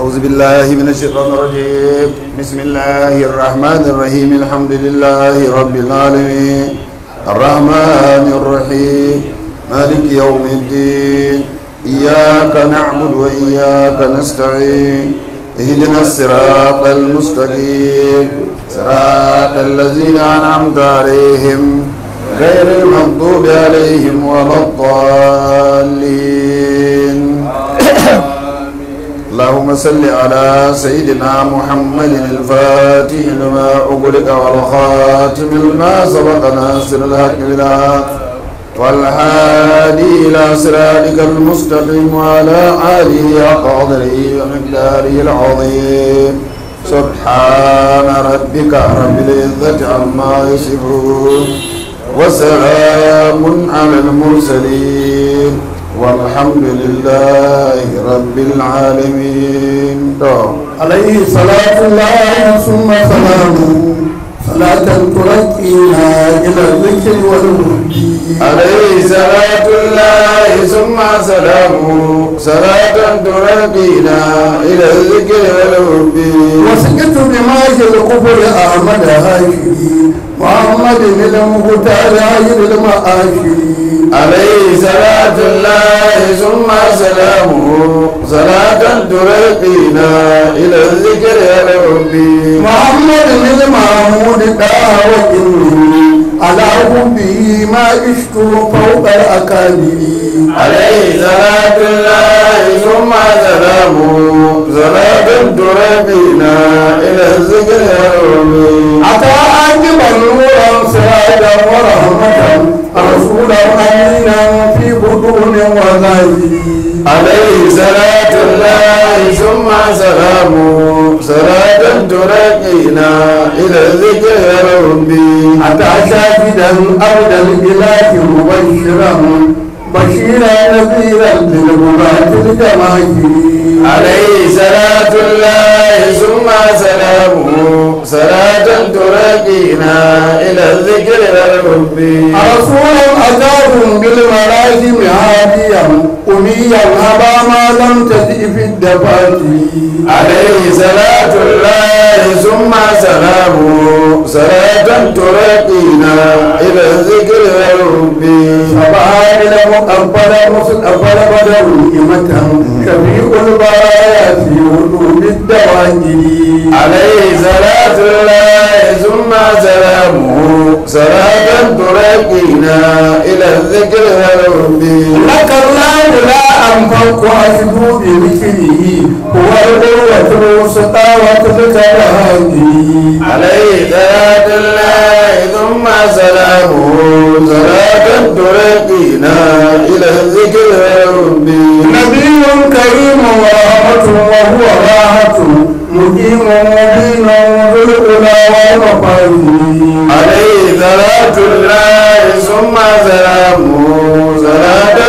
أعوذ بالله من الشيطان الرجيم بسم الله الرحمن الرحيم الحمد لله رب العالمين الرحمن الرحيم مالك يوم الدين إياك نعبد وإياك نستعين اهدنا الصراط المستقيم صراط الذين أنعمت عليهم غير المغضوب عليهم ولا الضالين اللهم صل على سيدنا محمد الفاتح لما أغلق والخاتم لما سبق ناصر الحق بالحق والهادي إلى صراطك المستقيم وعلى آله حق قدره ومقداره العظيم سبحان ربك رب العزة عما يصفون وسلام على المرسلين والحمد لله رب العالمين عليه صلاة الله ثم سلامه صلاة ترقينا إلى الذكر والهدي عليه صلاة الله ثم سلامه صلاة ترقينا إلى الذكر والحب وسكت بماج الكفر أحمد هاشمي محمد المختار عيد المآشري عليه صلاة الله ثم سلامه صلاة ترقينا إلى الذكر والحب محمد المحمود دعوة على حبه ما عشت فوق الأكابر عليه صلاة الله ثم سلامه صلاة ترقينا إلى الذكر والحب أتى عاقبا نورا سراجا ورحمة رسولا أمينا في بطون وغيره عليه صلاة الله ثم سلامه صلاة ترقينا إلى الذكر والحب أتى شاهدا أبدا الإله مبشرا بشيرا نذيرا للغلاة الجماهير عليه صلاة الله ثم سلامه صلاة ترقينا إلى الذكر والحب رسول أتاهم بالملازم هاديا أميا أبا ما لم تجئ في الدفاتر عليه صلاة الله ثم سلامه صلاة ترقينا إلى الذكر والحب سبحان المقبل مصطفى بدر إمة شفيع البرايا في وجود الدواجر عليه صلاة الله ثم سلامه صلاة ترقينا إلى الذكر والحب لك الله لا أنفق أشهد بذكره هو القوة الوسطى وتلك الهادي عليه صلاة الله ثم سلامه صلاة ترقينا إلى الذكر والحب نبي كريم ورحمة وهو راحة مقيم مبين ذو الأولى والمفاهيم عليه صلاة الله ثم سلامه صلاة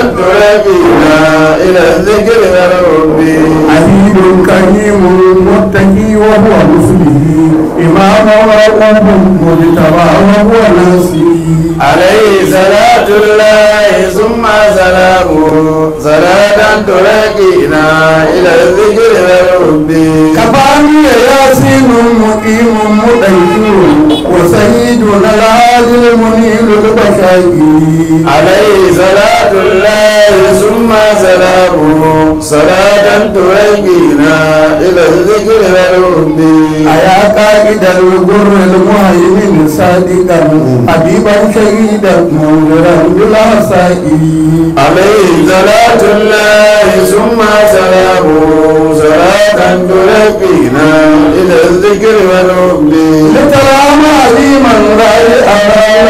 ترقينا إلى الذكر والحب عبيد كريم متقي وهو مسلم إمام رؤوف مجتبى وهو ناصري عليه صلاة الله ثم سلامه صلاة ترقينا إلى الذكر والحب كفاني ياسين مقيم مدير وسيدنا العادل المنير البشائر عليه صلاة الله ثم سلامه صلاة ترقينا إلى الذكر والحب أيا قائد الغر المهيمن صادقا حبيبا شهيدا منذرا بلا سائر عليه صلاة الله ثم سلامه صلاة ترقينا إلى الذكر والحب لترى معلما رائعا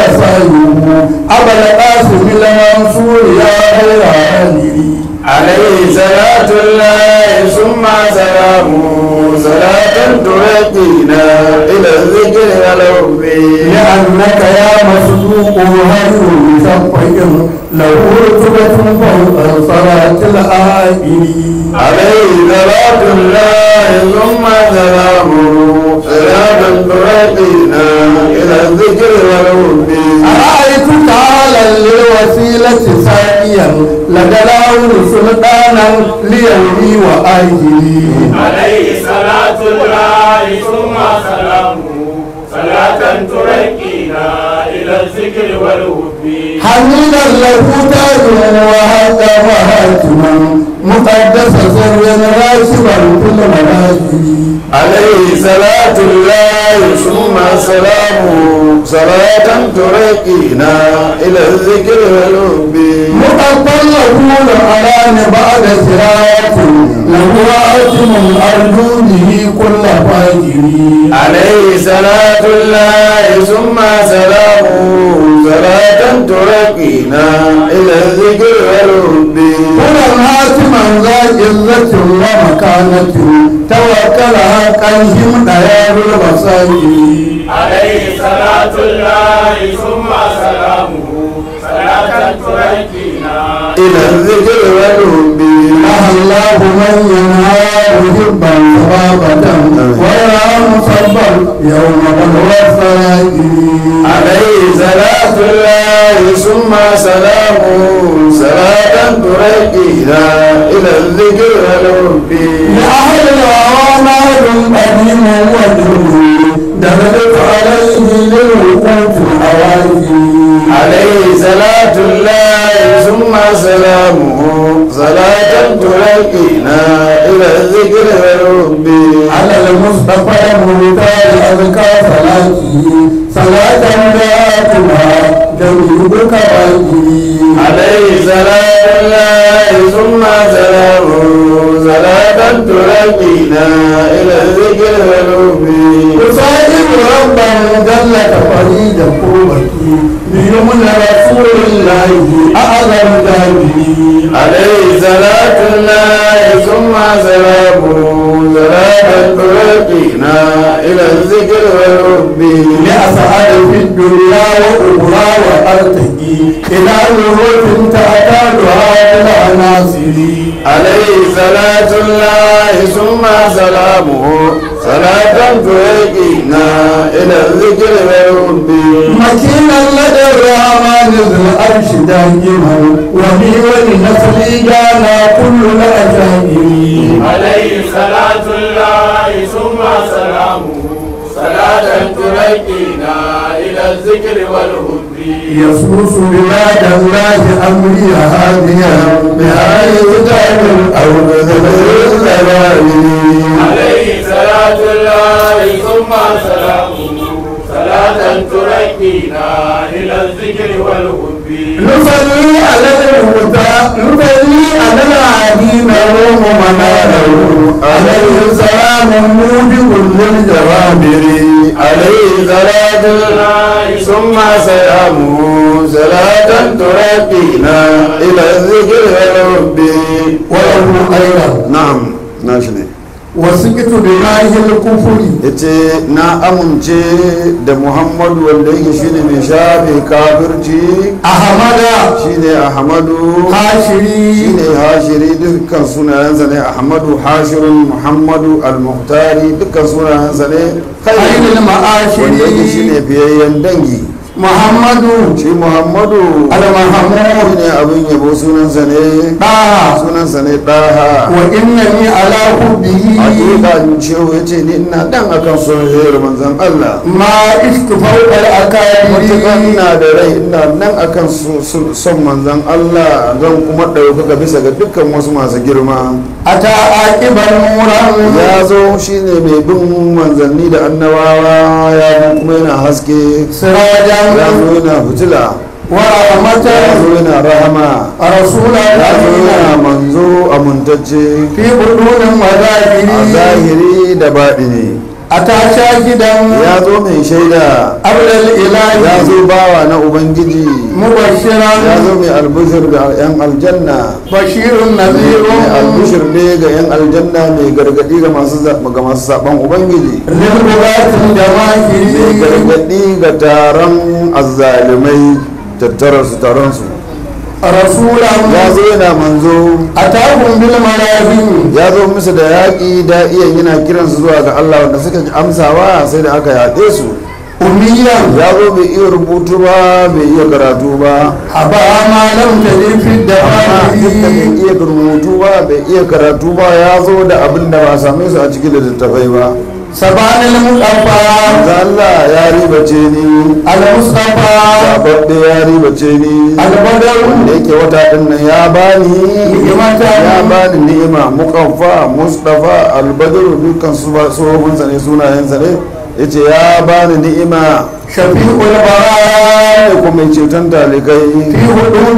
رسائله أبا القاسم المنصور يا غير عالي عليه صلاة الله ثم سلامه صلاة ترقينا إلى الذكر والحب لأنك يا مصدوق هدر مشفق له رتبة فوق صلاة الآئلين عليه صلاة الله ثم سلامه صلاة ترقينا إلى الذكر والحب أرأيت تعالى الوسيلة سائيا لدلاه سلطانا ليومي وآجلي عليه صلاة الله ثم سلامه صلاة تركينا إلى الذكر والهب حميدا له تاج وهذا وهاتما مقدس سر راشبا في المنازل عليه صلاة الله ثم سلامه صلاة ترقينا إلى الذكر والحب مقبل يقول على بعد صراط له آتم أرجو به كل فاجر عليه صلاة الله ثم سلامه صلاة ترقينا إلى الذكر والحب هنا هاتما ذا عزة ومكانة توكل حقهم ديار المساجد عليه صلاة الله ثم سلامه صلاة تركينا إلى الذكر والحب نهى الله من ينهى محبا صبابة ويرى مصبا يوم بلوى السراجل عليه صلاة الله ثم سلامه صلاة ترقينا إلى الذكر والحب لأهل الهوى مال قديم وجهه دخلت عليه للوقوف الحوادث عليه صلاة الله ثم سلامه صلاة ترقينا إلى الذكر والحب على المصطفى المختار أذكى صلاته صلاة ذاتها جميل كواكبه عليه صلاة الله ثم سلامه صلاة ترقينا إلى الذكر والحب أصادق ربا جل فريد قوتي بيمن رسول الله أعظم ذنبي عليه صلاة الله ثم سلامه صلاة ترقينا إلى الذكر والحب لأسعد في الدنيا وأخرى وأرتقي إلى نور تعتادها بالعناصر عليه صلاة الله ثم سلامه صلاة ترقينا إلى الذكر والحب مكينا لدى الرحمن ذو العرش دائما وبي ولنسلي جانا كل الأجائب عليه صلاة الله ثم سلامه صلاة تركينا إلى الذكر والهب يسوس بلاد الله أمري هاديا بهاي كتاب أو بذل الزمان عليه صلاة الله ثم سلامه صلاة تركينا إلى الذكر والهب نصلي على المهتى نصلي على العديم روم مناره عليه السلام موجب للجوابر عليه صلاة الله ثم سلامه صلاة ترقينا إلى الذكر والحب وله أيضا نعم ناشني وسكت بماه الكفر yace na amince da muhammadu wanda yake shine mai shafe kafirci أحمد shine ahmadu حاشري shine hashiri dukkan sunayensa ne ahmadu hashirun muhammadu al-muhtari dukkan sunayensa ne خير wanda yake المعاشر shine fiyayyen dangi محمد shi muhammadu المحمود shine abin yabo sunansa ne طه sunansa ne ɗaha وإنني على حبه hakika cewa ya ce ni ina dan akan soyayyar manzon Allah ما عشت فوق matuƙa الأكابر ina da rai ina nan akan su- su- son manzon Allah zan kuma ɗaukaka bisa ga dukkan wasu masu girma أتى عاقبا نورا ya zo shine mai bin manzanni da annabawa ya zo kuma yana haske سراجا ya zo yana fitila ورحمة ya zo yana rahama رسولا ya zo yana أمينا manzo amintacce في بطون a وظاهر zahiri da baɗini أتى شاهدا ya zo mai shaida قبل ya الإله zo bawa na ubangiji ya مبشرا zo mai albishir ga 'yan aljanna بشير mai نذير albishir ne ga 'yan aljanna mai gargadi ga masu za- ga masu saban ubangiji للغاة mai الجماهير gargadi ga taron azzalumai tattara su taron su رسولا ya zo yana manzo أتاهم بالمنازل ya zo musu da yaƙi da iya yana kiransu zuwa ga Allah wanda suka ji amsawa sai da aka yaƙe su أميا ya zo bai iya rubutu ba bai iya karatu ba أبا ما لم تجد في amma duk da bai الدوائر iya rubutu ba bai iya karatu ba ya zo da abin da ba a same su a cikin littattafai ba سبحان المصطفى ga Allah ya ribace ni المصطفى sababbe ya ribace ni البدر da yake wata din nan ya bani Ni'imatan. ya bani ni'ima mukaffa mustafa albadru dukkan su ba tsohon sa ne sunayen sa ne yace ya bani ni'ima شفيع البراء ne kuma mai ceton talikai في حدود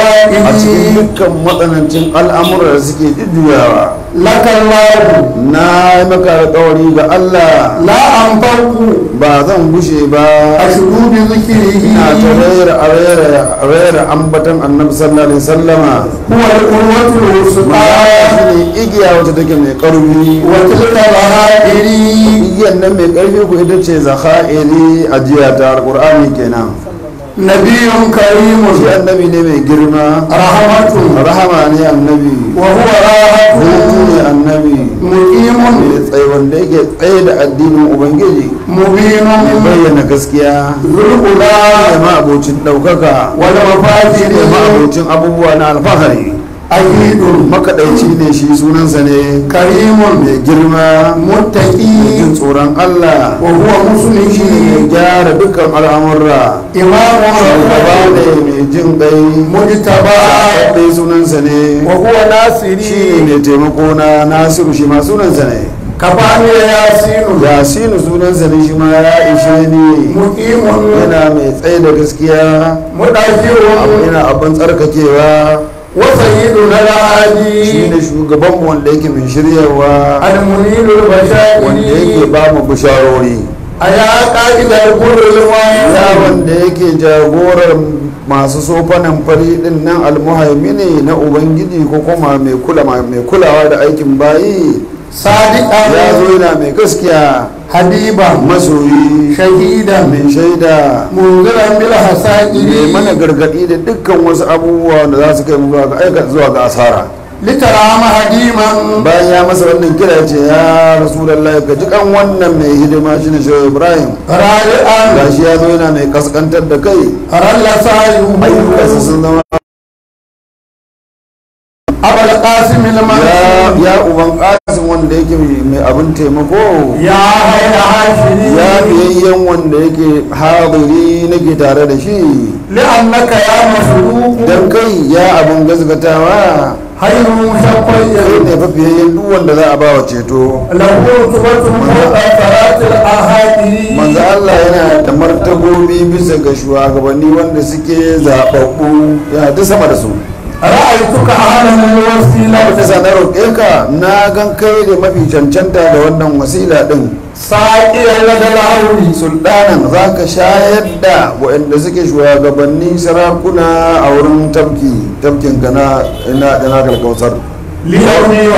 a cikin الدوائر dukkan matsanancin al'amura da suke jujjuyawa لك الله na yi maka alƙawari ga Allah لا أنفق ba zan gushe ba أشهد بذكره ina ta rera a rera a rera ambatan annabi sallallahu alaihi sallama هو القوة الوسطى shi ne igiya wata take mai ƙarfi وتلك ظهائري igiyan nan mai ƙarfi ku ita ce zakha'iri ajiya ta alƙur'ani kenan نبي كريم shi annabi ne mai girma رحمة rahama ne annabi وهو hutu راحة ne annabi مقيم mai tsaye wanda yake tsaye da addinin ubangiji مبين mai bayyana gaskiya ذو الأولى ne ma'abocin ɗaukaka ne والمفاتيح ma'abocin abubuwa na alfahari أكيد makaɗaici ne shi sunansa ne كريم mai girma jin متقي tsoron Allah وهو مسلم shi ne mai gyara dukkan al'amurra إمام shugaba رحمة ne mai jin ɗai مجتبى ɗai sunansa ne وهو shi ناصري ne mai taimako na nasiru shi ma sunansa ne كفاني ياسين yasinu sunansa ne shi ma ya ishe ni مقيم yana mai tsaye da gaskiya مدافع yana abin tsarkakewa وسيدنا shi العادي ne shugabanmu wanda yake mai shiryawa المنير wanda yake البشائر ba mu bisharori أيا قائد الكل ya الواسع wanda yake jagorar masu sofanan fari din nan almuhaimini na ubangiji ko kuma mai kula mai kulawa da aikin bayi ya صادقا zo yana mai gaskiya حبيبا masoyi شهيدا mai shaida منذرا mai بالحسائر mana gargadi da dukkan wasu abubuwa da za su kai mu zuwa ga aika zuwa ga asara لترام هديما bayan ya masa wannan kira ya ce ya rasulullahi ka ji kan wannan mai hidima shine shehu ibrahim رائعا gashi ya zo yana mai kaskantar da kai رل ayyukansa سعيه sun zama أبا القاسم ya المنصور ya uban kasin wanda yake mai abin taimako يا هيا ya هاشمي biyayyen wanda yake hadiri nake tare da shi لأنك يا مصدوق dan kai ya abin gazgatawa خير kai مشقي ne fa biyayyen duk wanda za a ba wa ceto له رتبة فوق صلاة الأحادي manzo Allah yana da martabobi bisa ga shugabanni wanda suke zababbu yana ta sama da su رأيتك أهلا الوسيلة bisa na roƙe ka na gan kai da mafi cancanta da wannan wasila din سائر لدى العون sultanan za ka shayar da waɗanda suke shugabanni sarakuna a wurin tafki tafkin ka na ina da na kalkautar ليومي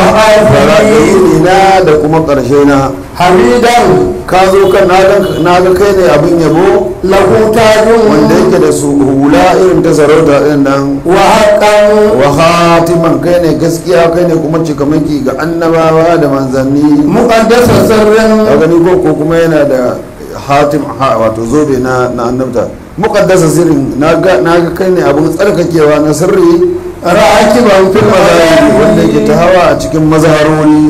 وآخري na da kuma ƙarshe na حميدا ka zo kan na ga kai ne abin yabo له تاج wanda yake da su hula irin ta sarauta ɗin nan وحقا wa khatiman kai ne gaskiya kai ne kuma cikamaki ga annabawa da manzanni مقدس ka سر gani ko ko kuma yana da hatim ha wato zobe na na annabta muqaddasa sirrin na ga na ga kai ne abun tsarkakewa na sirri راكبا في mazahiri wanda yake ta المزايا hawa a cikin mazaharori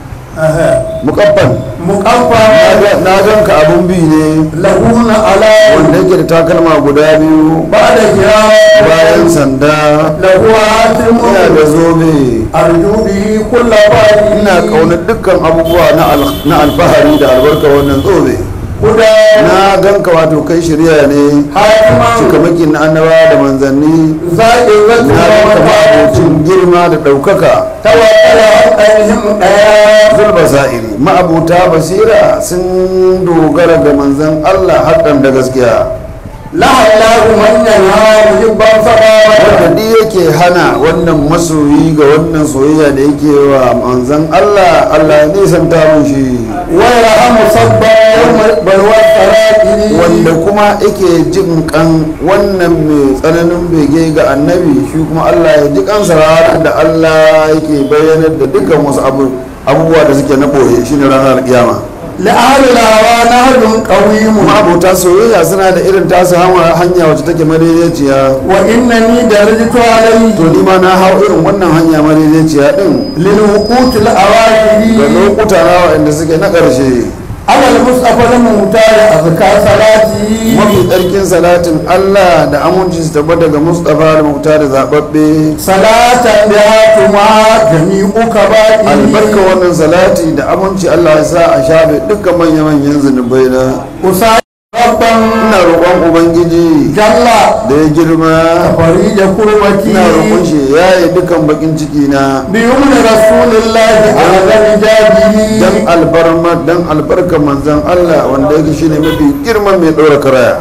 muqabban مقفى na gan ka abun bi ne لهون على wanda yake da takalma guda biyu بعد bayan كرام sanda له هاتم ina da zobe أرجو به كل باري ina kaunar dukkan abubuwa na al- na alfahari da albarka wannan zobe هدى na gan ka wato kai shirya ne هاتما cikamakin na annabawa da manzanni زائرة na ganka ma'abocin girma da ɗaukaka توكل عليهم ديا zulba sa'iri ma'abuta basira sun dogara ga manzan Allah haɗan da gaskiya لها الله من ينهى محبا فقال wanda duk yake hana wannan masoyi ga wannan soyayya da yake wa manzan Allah Allah ya nisanta mun shi ويرحم صبا يوم بلوى السرائر wanda kuma yake jin kan wannan mai tsananin bege ga annabi shi kuma Allah ya ji kansa ranar da Allah yake bayyanar da dukkan wasu abu- abubuwa da suke na ɓoye shine ranar kiyama لأهل الهوى نهج قويم ma'abota soyayya suna da irin tasu hanya hanya wacce take madaidaiciya وإنني درجت عليه to ni ma na hau irin wannan hanya madaidaiciya din للوقوت ga الأواخر lokuta na waɗanda suke na ƙarshe على المصطفى المختار أزكى صلاتي mafi tsarkin salatin Allah da aminci su tabbata ga Mustapha da Muktar zababbe صلاة بها تما جميع كبائر albarka wannan salati da aminci Allah ya sa a shafe dukkan manya-manyan zunubai na أسأل ربا ina roƙon ubangiji جل da ya girma فريج كربتي ina roƙon shi ya yi dukkan bakin ciki na بيمن رسول الله على رجاله dan albarma dan albarka manzan Allah wanda yake shine mafi girman mai ɗora karaya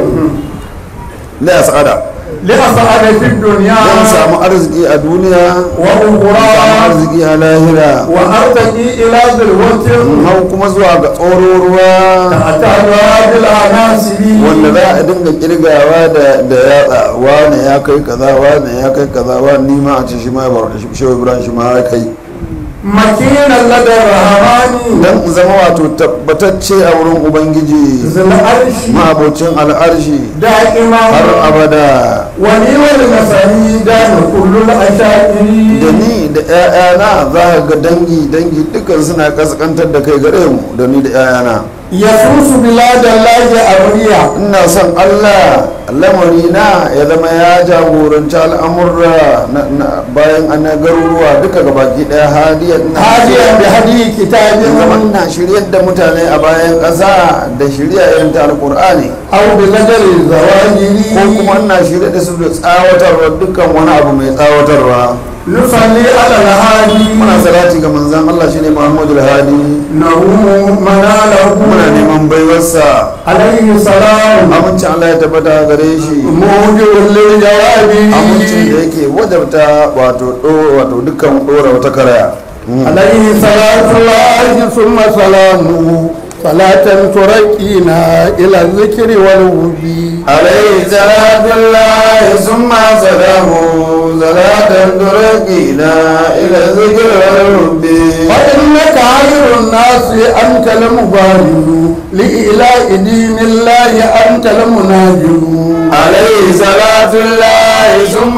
la asada لأسعد في الدنيا dan samu arziki a duniya samu وأخرى arziki a lahira وأرتقي إلى ذروة hau kuma zuwa ga tsoro ruwa أتاها بالعناصر wanda za a dinga kirgawa da da yatsa wane ya kai kaza wane ya kai kaza wane ni ma a ce shi ma ya bar shi shi Ibrahim shi ma ya kai مكينا لدى الرحمن dan in zama wato tabbatacce a wurin ubangiji ذي العرش ma'abocin al'arshi دائما har abada ولي والمسانيد كل الأشاعر da ni da 'ya'yana za ka ga dangi dangi dukkan suna kaskantar da kai gare mu da ni da 'ya'yana يسوس بلاد الله أولياء ina son allah lamari na ya zama ya jagoranci al'amurra na- na- bayan ana garuruwa duka gabaki daya hadiyar na هاديا بهدي كتاب ya zama na shiryar da mutane a bayan ƙasa da shirya irin ta alƙur'ani أو بزجر الزواجر ko kuma ina shirya da su da tsawatarwa dukkan wani abu mai tsawatarwa نصلي على الهادي muna salati ga manzan allah shine muhammadu hadi نروم مناله muna neman baiwarsa عليه السلام amincin allah ya tabbata gare shi موجب للجواب amincin da yake wajabta wato ɗo- wato dukkan ɗora wata karaya عليه صلاة الله ثم سلامه صلاة ترقينا إلى الذكر والوبي عليه صلاة الله ثم سلامه صلاة ترقينا إلى الذكر والرب فإنك خير الناس أنت المبارك لإله دين الله أنت المناجر عليه صلاة الله ثم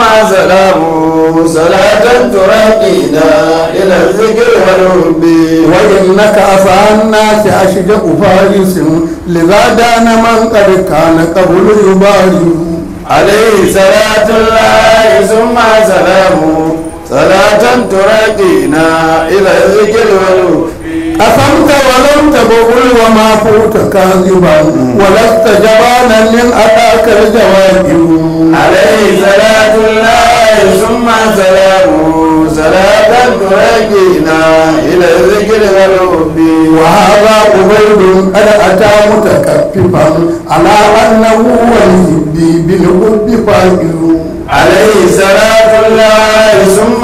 سلامه صلاة ترقينا إلى الذكر والرب وإنك أفعى الناس أشجع فارس لذا دان من قد كان قبل يبارك عليه صلاة الله ثم سلامه صلاة ترقينا إلى الذكر والرب قسمت ولم تبغل وما فوت كاذبا ولست جبانا من أتاك الجواب عليه صلاة الله ثم سلامه صلاة ترقينا إلى الذكر والرب وهذا عبيد قد أتى متكففا على أنه والهب بالحب فائز عليه صلاة الله ثم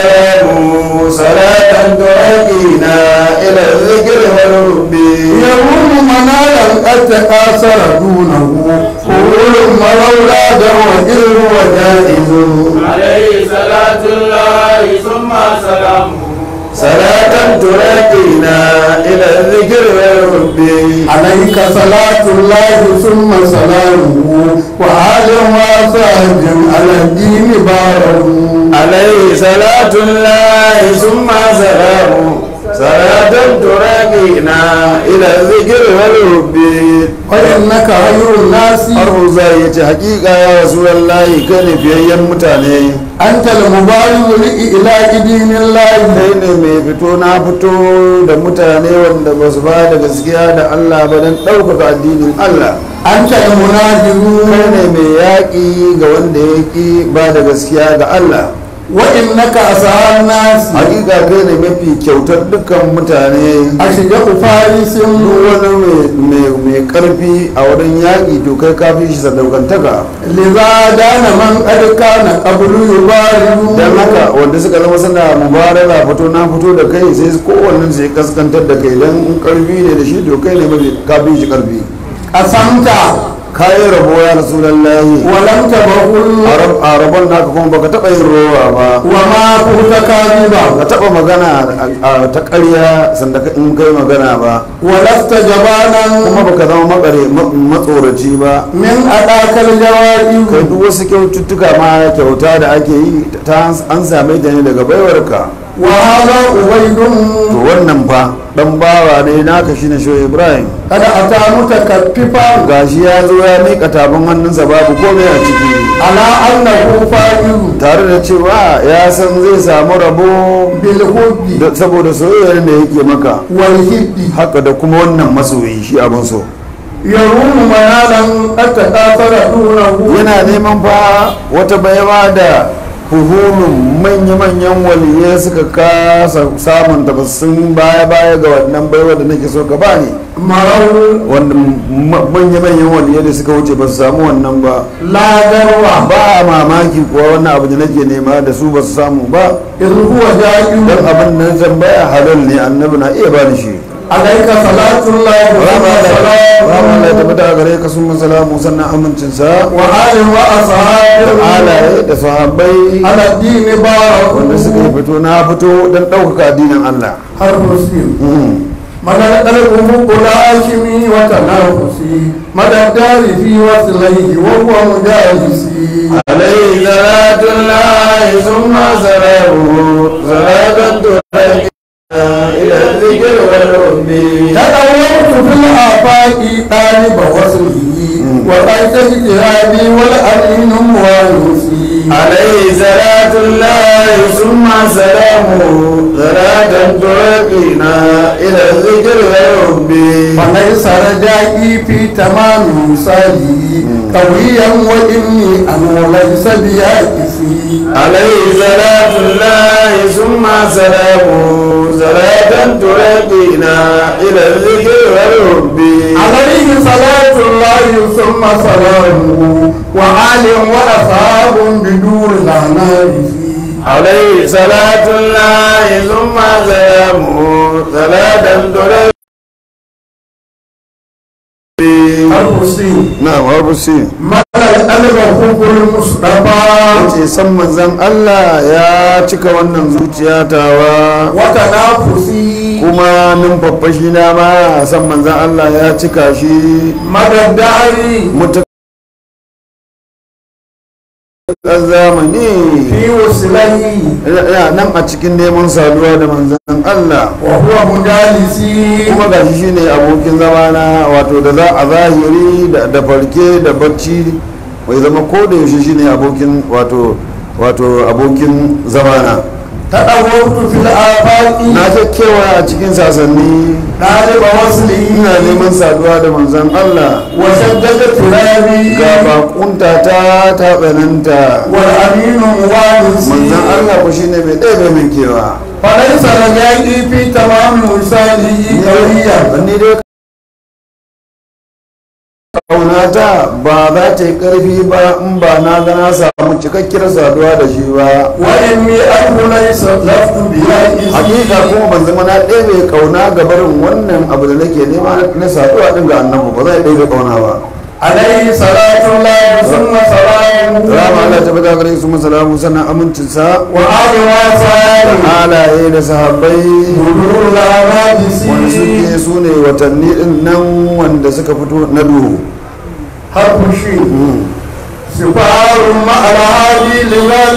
سلامه صلاة ترقينا إلى الذكر والرب يروم منالا قد تكاثر دونه فول ملولا وإذ وجائز عليه صلاة الله ثم سلامه صلاة ترقينا إلى الذكر والرب عليك صلاة الله ثم سلامه وآل وصحب على الدين بارهم عليه صلاة الله ثم سلامه صلاة ترقينا إلى الذكر والرب وإنك خير الناس Arhu zai ya ce hakika ya rasu wallahi kai ne fiyayyen mutane أنت المبارز لإله دين الله kai ne mai fito na fito da mutane wanda ba su ba da gaskiya da Allah ba don ɗaukaka addinin Allah أنت kai المناجر ne mai yaƙi ga wanda ya ƙi ba da gaskiya ga Allah وإنك أسعى الناس hakika kai ne mafi kyautar dukkan mutane أشجع فارس duk wani mai- mai mai karfi a wurin yaƙi to kai ka fi shi sadaukantaka لذا دان من قد كان قبل يبارز don haka wanda suka zama suna mubarara fito na fito da kai sai kowannen sai kaskantar da kai don in karfi ne da shi to kai ne mafi ka fi shi karfi قسمت kayi rabo ya rasulallahi ولم تبخل a rabon naka kuma baka taɓa yin rowa ba وما كنت كاذبا ka taɓa magana a ta ƙarya sanda ka- in kai magana ba ولست جبانا kuma baka zama makare ma- matsoraci ba من أداك الجوائب kai duk wasu kyaututtuka ma kyauta da ake yi ta an same ta ne daga baiwarka وهذا عبيد to wannan fa dan bawa ne naka shine shoyi ibrahim قد أتى متكففا gashi ya zo ya miƙa tafin hannunsa babu komai a ciki على أنه فاعل tare da cewa ya san zai samu rabo بالحب da- saboda soyayyar da yake maka والهب haka da kuma wannan masoyi shi abin so يروم منالا قد تكاثر دونه yana neman fa wata baiwa da huhulun manya-manyan waliyai suka kasa samun ta sun baya-baya ga wannan baiwa da nake so ka bani مروا wanda ma- manya-manyan waliyai da suka wuce ba su samu wannan ba لا ذروة ba mamaki kuwa wannan abu da nake nema da su ba su samu ba إذ هو جائز don abin da na tambaya halal ne annabi na iya bani shi عليك صلاة الله rama Allah ya وسلامه tabbata a gare ka sun masalamu sannan amincinsa وآل da وأصحابه alaye da sahabbai على الدين بارك wanda suka yi fito na fito don ɗaukaka addinin Allah حرف مسلم مدى القلب مقل هاشمي وتنافسي مدى الدار في وصليه وهو مجالسي عليه صلاة الله ثم سلامه صلاة إلى الذكر والحب تدورت في الآفاق طالب وصله وقيت اجتهادي والأمين موالوسي عليه صلاة الله ثم سلامه صلاة ترقينا إلى الذكر والحب فليس رجائي في تمام وصالي قويا وإني أنا وليس بيائسي عليه صلاة الله ثم سلامه صلاة ترقينا إلى الذكر والحب عليه صلاة الله ثم سلامه وآل وأصحاب بدور العنائف عليه صلاة الله ثم سلامه صلاة ترقينا الحسين نعم أربسي مدى القلب حب المصطفى ce san manzan Allah ya cika wannan zuciya tawa وتنافسي kuma numfafashi na ma san manzan Allah ya cika shi مدى الدار mutukar zamani في وصله ina nan a cikin neman saduwa da manzan Allah وهو مجالسي kuma gashi shine abokin zamana wato da za a zahiri da da farke da bacci mai zama ko da yaushe shine abokin wato wato abokin zamana تدورت في الآفاق na ta kewa a cikin sasanni طالب وصله ina neman saduwa da manzan Allah وشدد ترابي ga bakunta ta ta tsananta والأمين موالسي manzan Allah ku shine mai ɗaya min kewa فليس رجائي في تمام وصاله قويا ni dai kaunata ba za ta yi ƙarfi ba in ba na ga na samu cikakkiyar saduwa da shi ba وإني أرجو ليس لفت بيائسي hakika kuma ban zama na ɗaya mai kauna ga barin wannan abu da nake nema na saduwa ɗin ga annabu ba zai ɗaya kauna ba عليه صلاة الله ثم سلامه rama Allah ta bada gare su masalamu sannan amincinsa وآل وصحبه halaye da sahabbai بدور wanda العبادسي suke su ne watanni din nan wanda suka fito na duhu حرف شيء سفار مع الهادي لذلك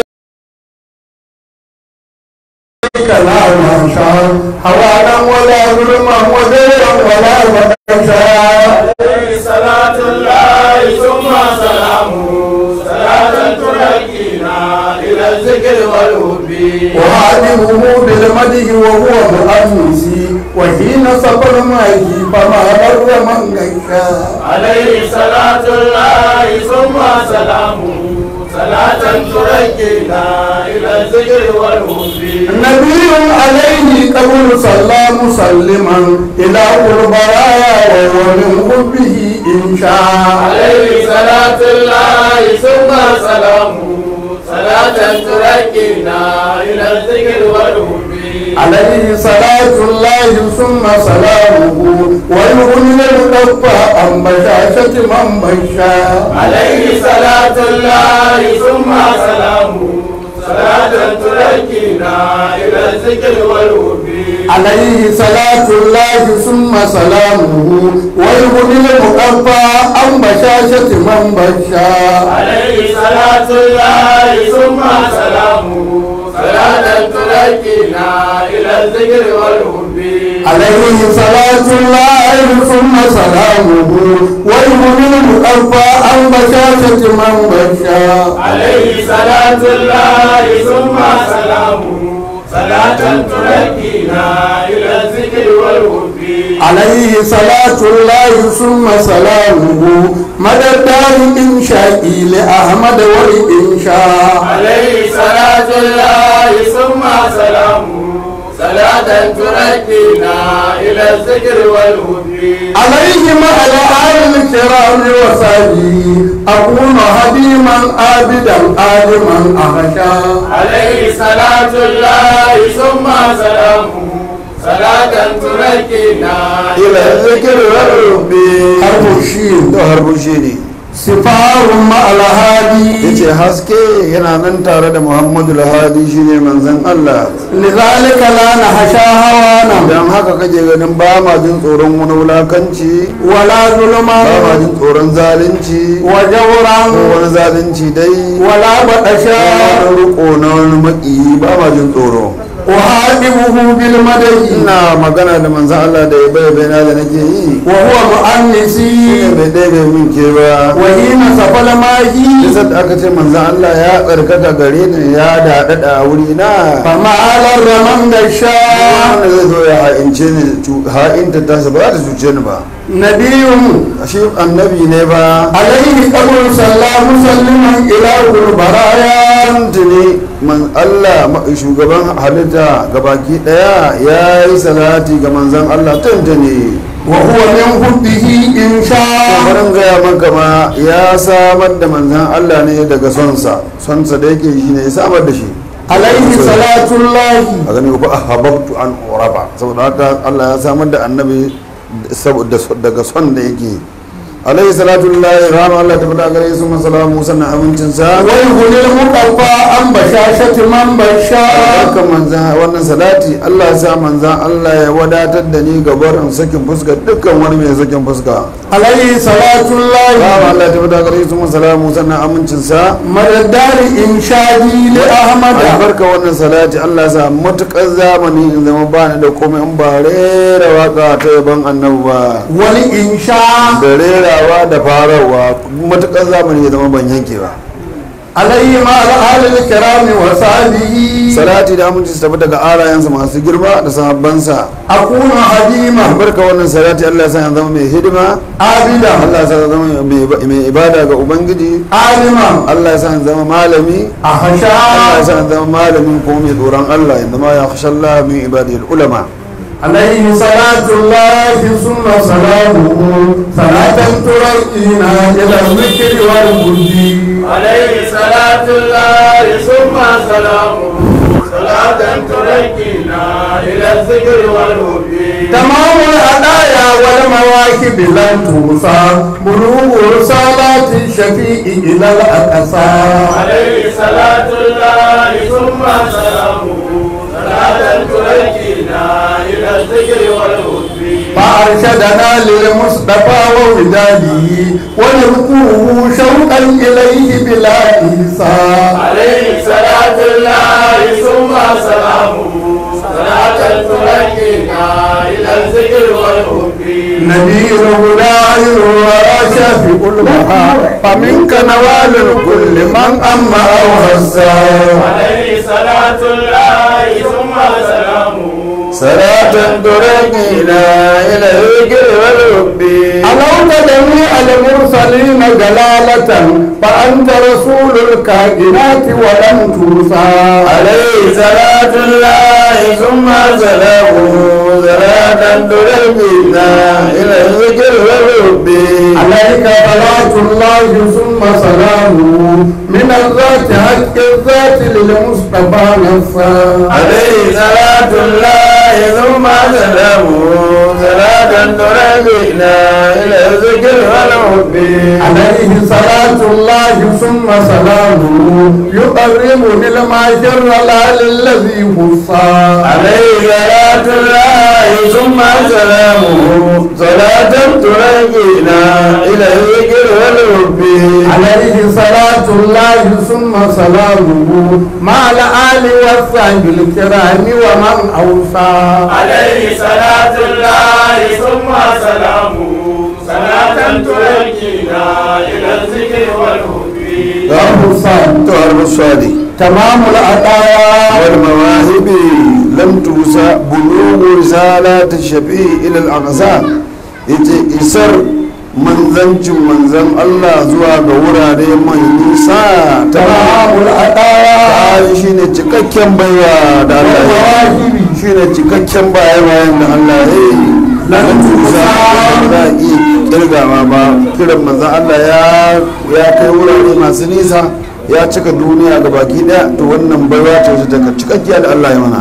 لا منشا حوالا ولا ظلما وزيرا ولا بطشا عليه صلاة الله ثم سلامه صلاة تركينا إلى الذكر والهب وهادمه بالمده وهو مؤنسي وحين سفر معه فما بر من غشا عليه صلاة الله ثم سلامه صلاة تركينا إلى الذكر والهب نبي عليه قبل صلى مسلما إلى البرايا وهو من حبه إن شاء عليه صلاة الله ثم سلامه صلاة تركينا إلى الذكر والهب عليه صلاة الله ثم سلامه ويغني المدفع عن بشاشة من بشا عليه صلاة الله ثم سلامه صلاة تركينا إلى الذكر والوفي عليه صلاة الله ثم سلامه ويغني المدفع عن بشاشة من بشا عليه صلاة الله ثم سلامه صلاة تركينا إلى الذكر والوفي عليه صلاة الله ثم سلامه ويغني المدفع عن بشاشة من بشا عليه صلاة الله ثم سلامه صلاة تركينا إلى الذكر والوفي عليه صلاة الله ثم سلامه مدى الدار إنشائي لأحمد والإنشاء عليه صلاة الله ثم سلامه صلاة تركينا إلى الذكر والهدي عليه مع الآل الكرام وصحبه أكون هديما عابدا عالما أخشى عليه صلاة الله ثم سلامه صلاة تركينا ila zikir rabbi حرف الشين to harbushi ne سفار مع الهادي yace haske yana nan tare da muhammadu lahadi shine manzon allah لذلك لا نخشى هوانا don haka kake ganin ba ma jin tsoron wani wulakanci ولا ba ma ظلما jin tsoron zalunci وجورا ko wani zalunci dai ولا بطشا wani riko na wani maki ba ma jin tsoro وهادمه بالمدد ina magana da manzon allah da ya bai baina da nake yi وهو shine مؤنسي bai ɗaya bai min ke ba وحين سفل ماهي Yasa da aka ce manzan Allah ya tsarkaka gare ni ya daɗaɗa a wuri na فما على الرمن غشاء wanda zai zo ya ha'ince ni cu- ha'inta ta ba za ta cuce ni ba نبي shi annabi ne ba عليه قبر صلى مسلما إلى البرايا tuntuni man Allah ma- shugaban halitta gabaki daya ya yi salati ga manzan Allah tuntuni وهو من حبه إن شاء kamarin gaya maka ma ya samar da manzan Allah ne daga sonsa sonsa da yake shi ne ya samar da shi عليه صلاة الله a gani ko ahabbtu an uraba saboda haka Allah ya samar da annabi saboda daga son da yake alaihi salatu lillahi rahama Allah ta fada gare su masalamu sannan amincin sa ويغني المقفى عن بشاشة من بشاء haka manzan wannan salati Allah ya sa manzan Allah ya wadatar da ni ga barin sakin fuska dukkan wani mai sakin fuska عليه صلاة الله rahama Allah ta fada gare su masalamu sannan amincin sa مدى الدار إنشادي لأحمد albarka wannan salati Allah ya sa matukar zamani in zama ba ni da komai in ba rera waka ta yaban annabi ba والإنشاء da rerawa da farawa matukar zamani ya zama ban yanke ba عليه مع الآل الكرام وصحبه salati da aminci su tafi daga arayensa masu girma da sahabbansa أكون حديما albarka wannan salati Allah ya sa ya zama mai hidima عابدا Allah ya sa ya zama mai- mai ibada ga ubangiji عالما Allah ya sa ya zama malami Allah ya أخشى sa ya zama malami ko mai tsoron Allah inda ma ya khasha Allah min ibadil ulama عليه صلاة الله ثم سلامه صلاة ترقينا إلى الذكر والهدي عليه صلاة الله ثم سلامه صلاة تركينا إلى الذكر والهدي تمام الهدايا والمواكب لن توصى بلوغ رسالات الشفيع إلى الأقصى عليه صلاة الله ثم سلامه صلاة تركينا إلى الذكر والهدي فأرشدنا للمصطفى ووداده ونذكره شوقا إليه بلا إيصال عليه صلاة الله ثم سلامه صلاة تركينا إلى الذكر والهدي نذير هداير وشافع الوهى فمنك نوال كل من أما أو هزا عليه صلاة الله ثم سلامه salatan turaqina ila dhikri wal hubbi ألوك جميع المرسلين دلالة فأنت رسول الكائنات ولم توصى عليه صلاة الله ثم سلامه صلاة تربينا إلى الذكر والحب عليك صلاة الله ثم سلامه من الذات حق الذات للمصطفى نفسا عليه صلاة الله ثم سلامه صلاة تربينا إلى الذكر والحب عليه صلاة الله ثم سلامه يقربني المعشر لا للذي خصا عليه صلاة الله ثم سلامه صلاة ترجينا إلى الذكر والحب عليه صلاة الله ثم سلامه مع الآل والصحب الكرام ومن أوصى عليه صلاة الله ثم سلامه صلاة تركينا إلى الذكر والهدى وأوصى تعرف الصادق تمام العطايا والمواهب لم توسى بلوغ رسالة الشفيع إلى الأقصى yace isar manzancin manzan Allah zuwa ga wurare mai nisa ta تمام العطايا bayan shi ne cikakken baiwa da Allah ya yi shi ne cikakken baya bayan da Allah ya yi lan tusa ba za a iya kirgawa ba kiran manzan Allah ya ya kai wurare masu nisa ya cika duniya ga baki daya to wannan baiwa ce ta cikakkiya da Allah ya mana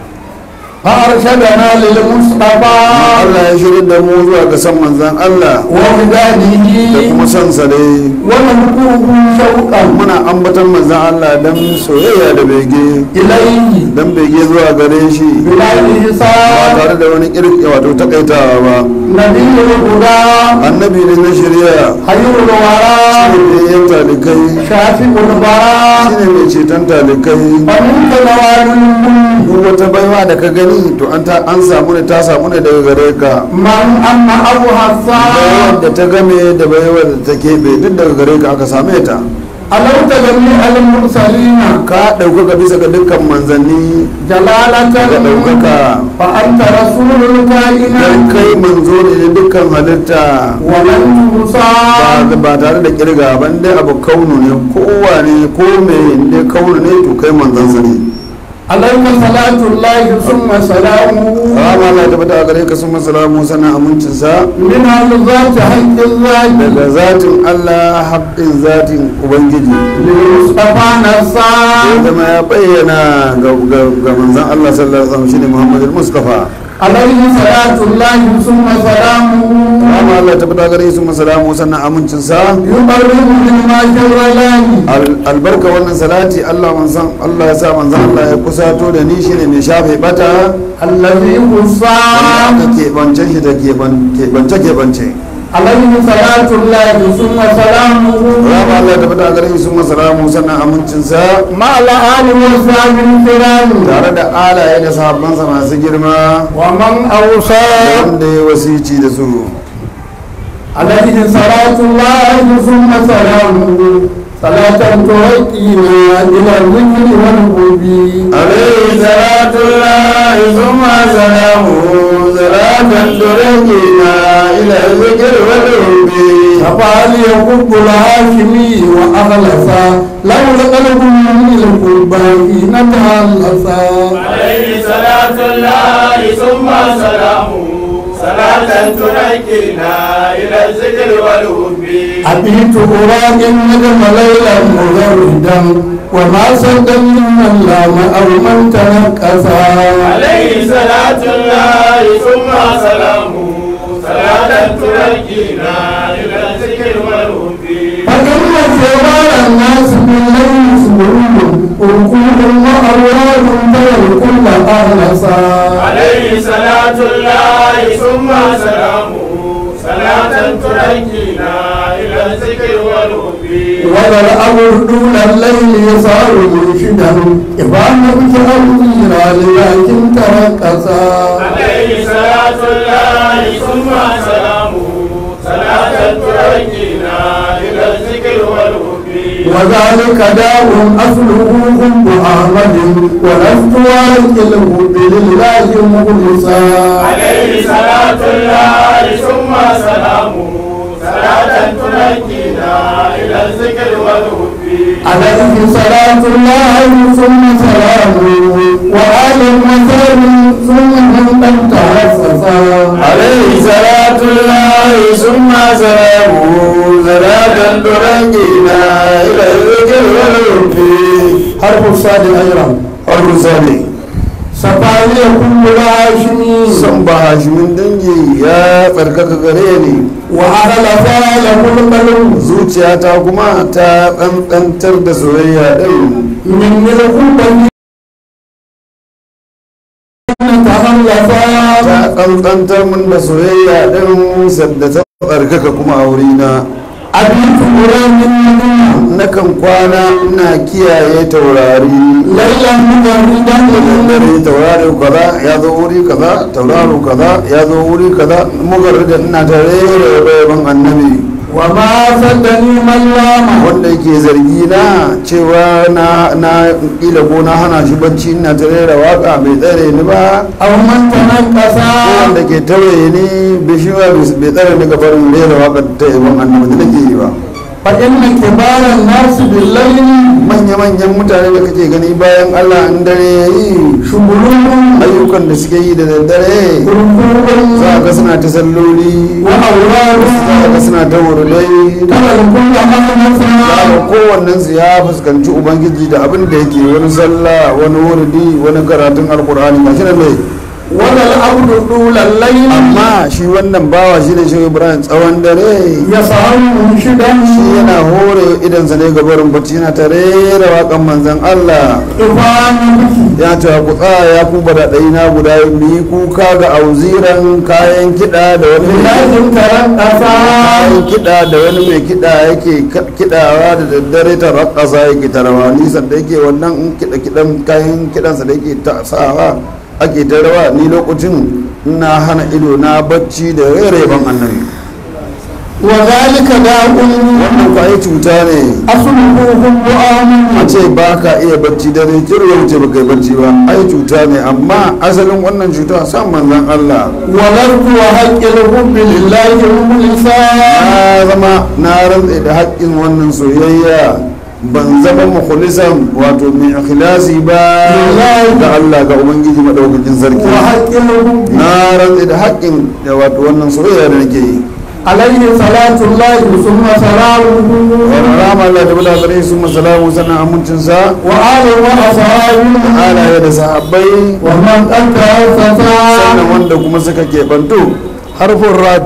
فأرشدنا للمصطفى Allah ya shirin da mu zuwa ga san manzan Allah da ومداده kuma san sa dai ونبوه شوقا muna ambatan manzan Allah dan soyayya da bege إليه dan bege zuwa gare shi بلا ba حساب tare da wani kirki wato takaitawa ba نبي الهدى annabi ne na shirya خير الورى shi ne talikai شافع البراء shi ne mai ceton talikai ومنك نوال الملك duk wata baiwa da ka gani to an ta an samu ne ta samu ne daga gare ka من أما أبو حسان baiwar da ta game da baiwar da ta keɓe duk daga gare ka aka same ta ألوت جميع المرسلين ka ɗaukaka bisa ga dukkan manzanni جلالة da ɗaukaka فأنت رسول don الكائنات kai manzo ne da dukkan halitta ولن توصى ba ba tare da kirga ban dai abu kaunu ne kowa ne ko me ne kaunu ne to kai manzansa ne عليك صلاة الله ثم سلامه Rama Allah ta bata a gare ka sun masalamu sana amincinsa من الذات حق الذات daga zatin Allah haƙƙin zatin Ubangiji للمصطفى ya نصار zama ya bayyana ga ga- ga manzan Allah sallallahu alaihi wasallam shine Muhammad al-Mustafa عليه صلاة الله ثم سلامه Rama Allah ta bata a gare sun masalamu sana amincinsa يقرب من ما جر له Al- albarka wannan salati Allah manzan Allah ya sa manzan Allah ya kusato da ni shine mai shafe bata الذي خصى wanda aka keɓance shi da keɓance keɓance عليه صلاة الله ثم سلامه rama Allah ta fita a gare su masalamu sannan amincinsa مع الآل والصحب الكرام tare da alaye da sahabbansa masu girma ومن أوصى wanda ya wasici da su عليه صلاة الله ثم سلامه صلاة ترقينا إلى الذكر والحب alaihi salatullahi thumma salamu salatan turajina ila zikr wal hubbi فقال يحب الهاشمي وأخلصا لو القلب من القربان نتهلصا عليه صلاة الله ثم سلامه صلاة تركينا إلى الذكر والهدى أبيت أراك النجم ليلا مغردا وما صدى من لام أو من تنكسا عليه صلاة الله ثم سلامه صلاة تركينا إلى الذكر والهدى فإن شرار الناس بالليل سرور وركوب وأرواح ترى كل أهلسا عليه صلاة الله ثم سلامه صلاة تركينا إلى الذكر والهدى وذا الأمر دون الليل يصار مرشدا إبان بشأر لكن تركسا عليه صلاة الله ثم سلامه صلاة تركينا إلى الذكر والهدى وذلك داء أصله حب أحمد ولست واكله لله مخلصا عليه صلاة الله ثم سلامه صلاة تركينا إلى الذكر والحب عليه صلاة الله ثم سلامه وآل المثال ثم من قد تعففا عليه صلاة الله ثم سلامه صلاة ترجينا إلى الذكر والحب حرف الصاد أيضا Harkun sani سفالي كل هاشمي son ba hashimin dangi ya tsarkaka gare ni وأهل فعل كل قلب zuciyata kuma ta ƙanƙantar da soyayya ɗin من القلب تخلفا ta ƙanƙantar min da soyayya ɗin sadda ta tsarkaka kuma a wurina أبيت قرآن النبي nakan kwana ina kiyaye taurari ليلا مجردا dare tauraro kaza ya zo wuri kaza tauraro kaza ya zo wuri kaza mugarrida ina tare da yaban annabi وما صدني من لام wanda yake zargi na cewa na na kila ko na hana shi bacci ina tare da waka bai tsare ni ba أو من ko تنكسا wanda ke tauye ni bai shi ba bai tsare ni gabarin rera waka ta yaban annabi da nake yi ba فإن كبار الناس بالليل manya-manyan mutane da kake gani bayan allah in dare ya yi شغلهم ayyukan da suke yi da daddare ركوب za ka suna ta salloli وأوراد za ka suna ta wurulai ترى الكل أمامها za kowannen su ya fuskanci ubangiji da abin da yake wani sallah wani wurdi wani karatun alkur'ani ga shi nan ne ولا العبد طول الليل amma shi wannan bawa shi ne shi ibrahim tsawon dare يسهر منشدا shi yana hore idansa ne ga barin bacci yana tare da waƙan manzan allah إفان بك ya ce ku tsaya ya ku bada na guda mu yi kuka ga auziran kayan kiɗa da wani mai لازم ترقصا kayan kiɗa da wani mai kiɗa yake kiɗawa da daddare ta rakasa yake tarawa nisan da yake wannan in kiɗa kiɗan kayan kiɗansa da yake ta sawa ake ta rawa ni lokacin ina hana ido na bacci da rere ban annabi وذلك داء wannan ko ai cuta ne أصله القرآن a ce ba ka iya bacci dare kiro ya wuce baka yi bacci ba ai cuta ne amma asalin wannan cuta san manzan Allah ولرد وحق الحب لله مخلصا na zama na rantse da haƙƙin wannan soyayya ban zama mukhlisan wato mai ikhlasi ba ga Allah ga ubangiji madaukakin sarki وحق الحب na rantse da haƙƙin da wato wannan soyayya da nake yi عليه صلاة الله ثم سلامه wa rama Allah da bala gare su masalamu sannan amincinsa وآل وأصحابه halaye da sahabbai ومن قد تأسسا sannan wanda kuma suka keɓantu harfin rad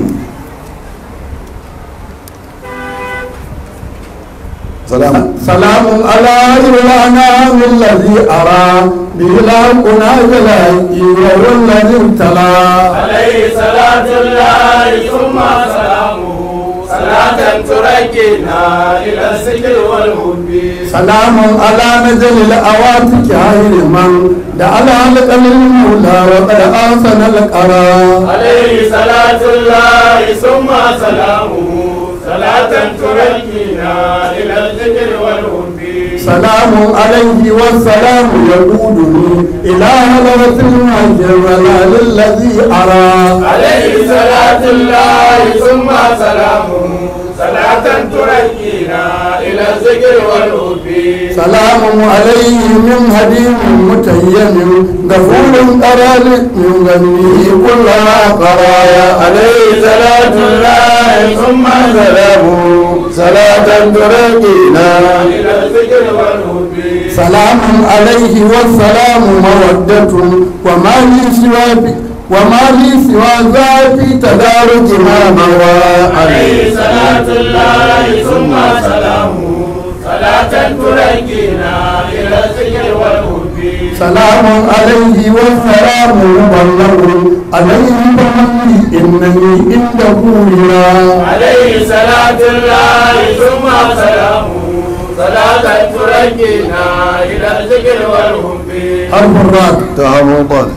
salam سلام على الأنام الذي أرى به الحقنا جلائي وهو الذي ابتلى عليه صلاة الله ثم سلامه صلاة تركينا إلى الذكر والحب سلام على نزل الأواتك خير من دعا الحلق للمولى وقد أحسن القرار عليه صلاة الله ثم سلامه صلاة تركينا إلى الذكر والحب سلام عليه والسلام يقودني إلى هلوة المجمل الذي أرى عليه صلاة الله ثم سلامه صلاة تركينا إلى الذكر والحب سلام عليه من هديم متيم غفور قرار من غنيه كل قرايا عليه صلاة الله ثم سلامه صلاة تركينا إلى الذكر والحب سلام عليه والسلام مودة وما لي سوى وما لي سوى ذا في تدارك ما مضى عليه صلاة الله ثم سلامه صلاة تركينا إلى الذكر والحب سلام عليه والسلام مبلغ عليه فمني إنني عنده هنا عليه صلاة الله ثم سلامه صلاة تركينا إلى الذكر والحب حرف الراء تهمطا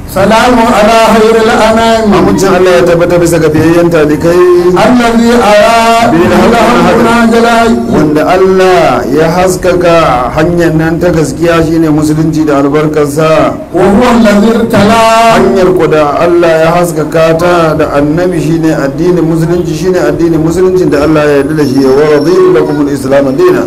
سلام على خير الأنام amincin Allah ya tabbata bisa ga biyayyen talikai الذي أرى لهنا جلاي wanda Allah ya haskaka hanyar nan ta gaskiya shine musulunci da albarkarsa وهو الذي ارتلى hanyar ku da Allah ya haskaka ta da annabi shine addinin musulunci shine addinin musulunci da Allah ya yarda da shi wa radiyu lakum al-islam dina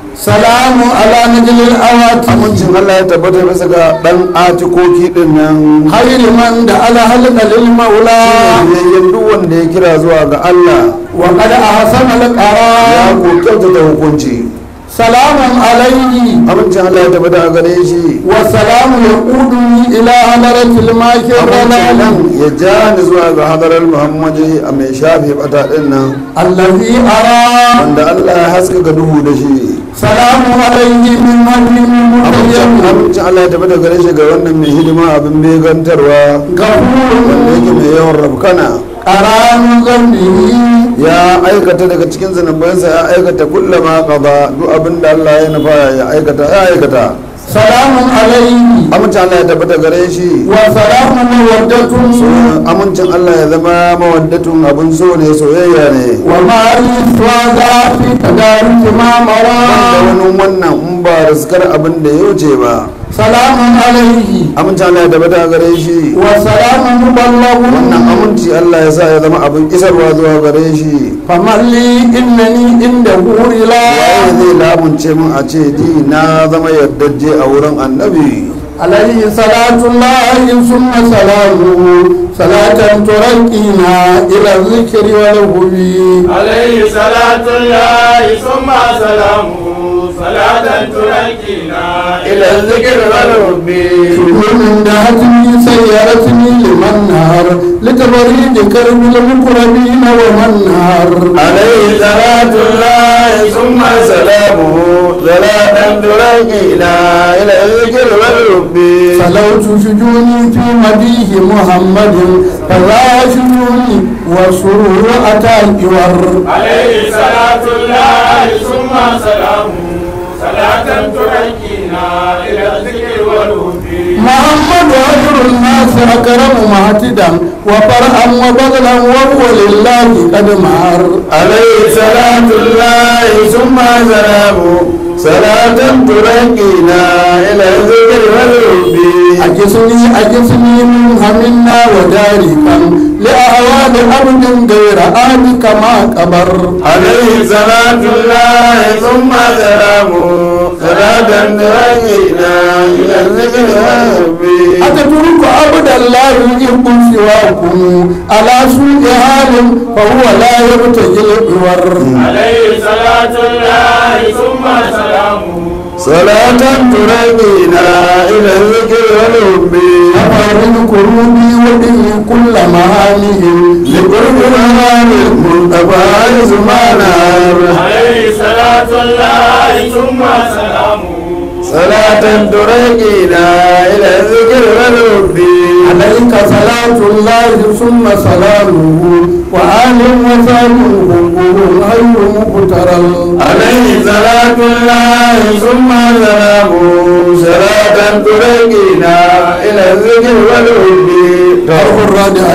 سلام على نجل الأوات amincin Allah ya tabbata bisa ga dan atikoki din nan خير من دعا هلك للمولى biyayyen duk wanda ya kira zuwa ga Allah وقد أحسن ya القرار ko kyautata hukunci سلام عليه amincin Allah ya tabbata a gare shi والسلام يقودني إلى هدرة الماكر amincin nan الرلال ya ja ni zuwa ga hadarar Muhammadu a mai shafe bata din nan الذي أرى wanda Allah ya haskaka duhu da shi سلام عليه من وجه amincin متيم amincin Allah ya tabbata gare shi ga wannan mai hidima abin megantarwa wanda غفور yake mai yawan rafkana قران ذنبه ya aikata daga cikin zunubansa ya aikata kullama qada duk abin da Allah ya nufa ya aikata ya aikata سلام عليه amincin Allah ya tabbata gare shi وسلام مودة amincin Allah ya zama mawaddatun abin so ne soyayya ne وما يسوى في تدارك ما da مرى wani wannan in ba riskar abin da ya wuce ba سلام عليه amincin Allah ya tabbata gare shi وسلام مبلغ wannan aminci Allah ya sa ya zama abin isarwa zuwa gare shi فمن لي إنني عنده إله waye zai lamunce min a ce ji na zama yardajje a wurin annabi عليه صلاة الله ثم سلامه صلاة ترقينا إلى الذكر والهدي عليه صلاة الله ثم سلامه صلاة تنجينا إلى الذكر والحب من دهتني سيارتني لمن نهر لتبريد كرب المقربين ومن نهر عليه صلاة الله ثم سلامه صلاة ترقينا إلى الذكر والحب سلوت شجوني في مديه محمد فلا شجوني والسرور أتى الجور عليه صلاة الله ثم سلامه صلاة تنجينا إلى الذكر والحب محمد أجر الناس أكرم مهتدا وفرحا وبذلا وهو لله قد مهر عليه صلاة الله ثم سلامه صلاة ترقينا إلى الذكر والحب أجسني أجسني من همنا وجاركا لأهوال أرض غير آل كما قبر عليه صلاة الله ثم سلامه صلاة ترقينا إلى الذكر والحب أتترك عبد الله يحب سواكم على سوء حال فهو لا يبتغي العور عليه صلاة الله ثم سلامه صلاة ترقينا إلى الذكر والحب أفرد كروبي ودني كل مهانهم لقرب مهام المنتفى زمانا عليه صلاة الله ثم سلامه صلاة ترقينا إلى الذكر والحب عليك صلاة الله ثم سلامه وآل وسلم هم غير مقترل عليه صلاة الله ثم سلامه صلاة ترقينا إلى الذكر والحب حرف الرادع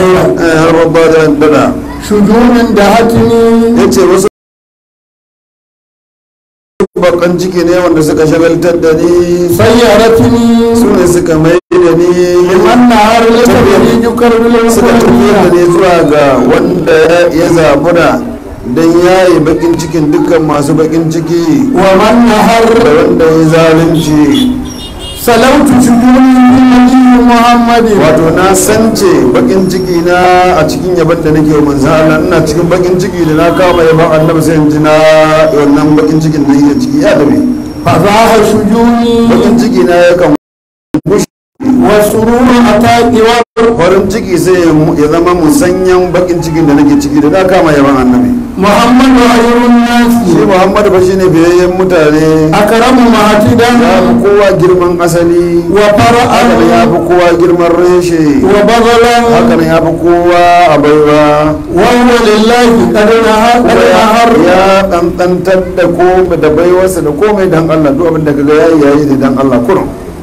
ربنا عندنا شجون دهتني yace wasu bakan ciki ne wanda suka shagaltar da ni سيرتني su ne suka mai da ni لمن نهار لتبريج كرب suka tafiya da المسلمين ni zuwa ga wanda ya zabura don yayi bakin cikin dukkan masu bakin ciki ومن نهر da wanda ya zalunci سلوت شجوني من نبي محمد wato na sance bakin ciki na a cikin yaban da nake wa manzan Allah ina cikin bakin ciki da na kama yaban annabi sai in ji na wannan bakin cikin da yake ciki ya dabe فضاح شجوني bakin ciki na ya kan والسرور أتاك farin ciki sai ya zama musanyan bakin cikin da nake ciki da na kama yaban annabi محمد خير الناس shi muhammad ba shine biyayyen mutane أكرم معتدا ya fi kowa girman asali وفرعا haka ya fi kowa girman reshe وبذلا haka ya fi kowa a baiwa وهو لله قد نهر قد نهر ya ɗanɗantar da komai da baiwarsa da komai dan Allah duk abin da kaga yayi yayi ne dan Allah kurum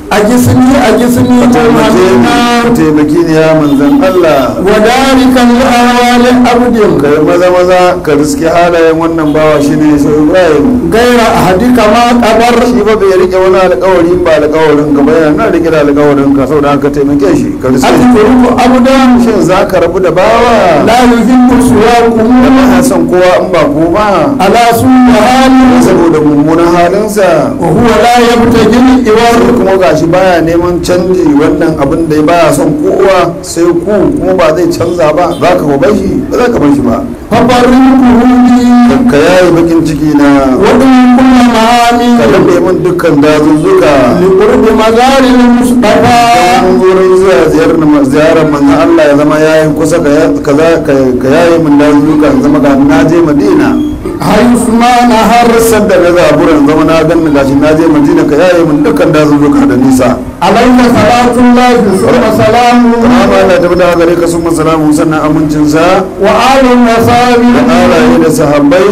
أجسني أجسني ka taimake ni ka محمد taimaki ni ya manzan Allah وذلك لأهوال عبد ka yi maza maza ka riski halayen wannan bawa shi ne shi Ibrahim غير أحدك ما قدر shi ba bai rike wani alkawari ba alkawarin ka ba yana nan rike da alkawarin ka saboda haka taimake shi ka riski أذكرك عبدا shin za ka rabu da bawa لا يحب سواكم da ba ya son kowa in ba ko ba على سوء حاله saboda mummunan halinsa وهو لا يبتغي الإوار kuma gashi baya neman canji wannan abin da baya son kowa sai ku kuma ba zai canza ba za ka bar shi ba za ka bar shi ba فبركه لي ka yayi bakin ciki na ودم كل معاني ka daɗe min dukkan dazuzzuka لقرب مزار المصطفى mun wurin zuwa ziyarar ziyarar manzon Allah ya zama yayin kusa ka ya- ka za- ka- ka yayi min dazuzzuka in zama ga na je Madina حيث ما نهر har sadda na zaburan zama na ganni gashi na je Madina ka yayi min dukkan dazuzzuka da nisa عليه صلاة الله ثم سلامه amma Allah ta bada gare ka sun masalamu sannan amincinsa وآل da وصحبه alaye da sahabbai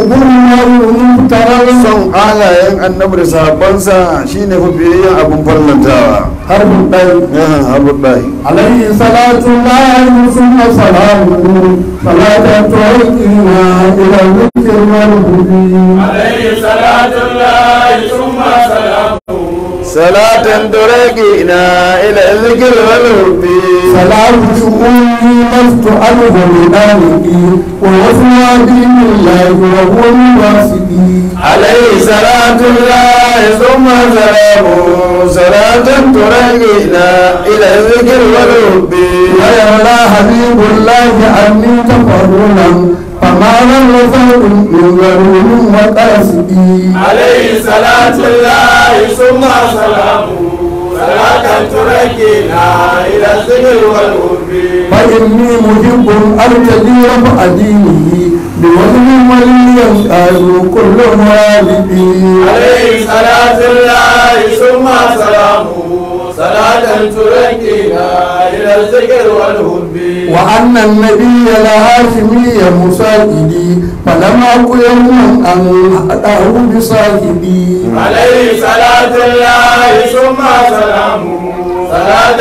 حضور المفترض son alayen annabi da sahabbansa shine fafiyayyen abin farlantawa حرب الطيب yahan habullahi عليه صلاة الله ثم سلامه صلاة تعيقنا إلى الذكر والهدي عليه صلاة الله ثم سلامه salatan turaki na ila zikir wal hubbi سلام شؤوني لست عنه بذلك ووفى دين الله وهو الواسدي عليه صلاة الله ثم سلامه صلاة ترقينا إلى الذكر والحب ويولى حبيب الله عني تفضلا فما لم يزل من غرور وقاسدي عليه صلاة الله ثم سلامه صلاة تركنا إلى الذكر والهب فإني محب أرتدي رفع دينه بوزن وليا قالوا كل والدي عليه صلاة الله ثم سلامه صلاة تركنا إلى الذكر والهب وأن النبي الهاشمي مساعدي فلم أك يوما أن أدعه بصاحبي عليه صلاة الله ثم سلامه صلاة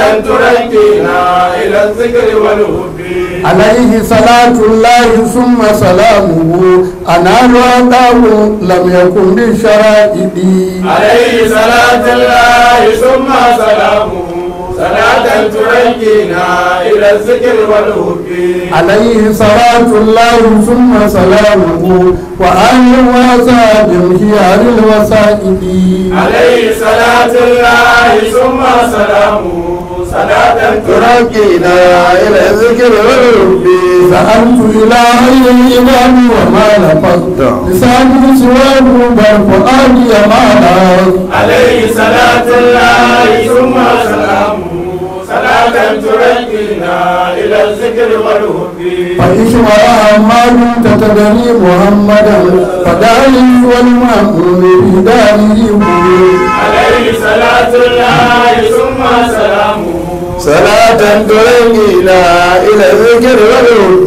تركنا إلى الذكر والهب عليه صلاة الله ثم سلامه أنا وأداه لم يكن بشرائدي عليه صلاة الله ثم سلامه صلاة تركنا إلى الذكر والهب عليه صلاة الله ثم سلامه وآل وأصحاب خيار الوسائد عليه صلاة الله ثم سلامه صلاة تركنا ترقينا إلى الذكر والحب سألت إلهي الإمام وما لفظت لساني سواه بل فؤادي ما لفظ عليه صلاة الله ثم سلامه صلاة تركنا إلى الذكر والهب فإشوى ما كنت تدري محمدا فداري والمأمون بداره عليه صلاة الله ثم سلامه صلاة ترقينا إلى الذكر والحب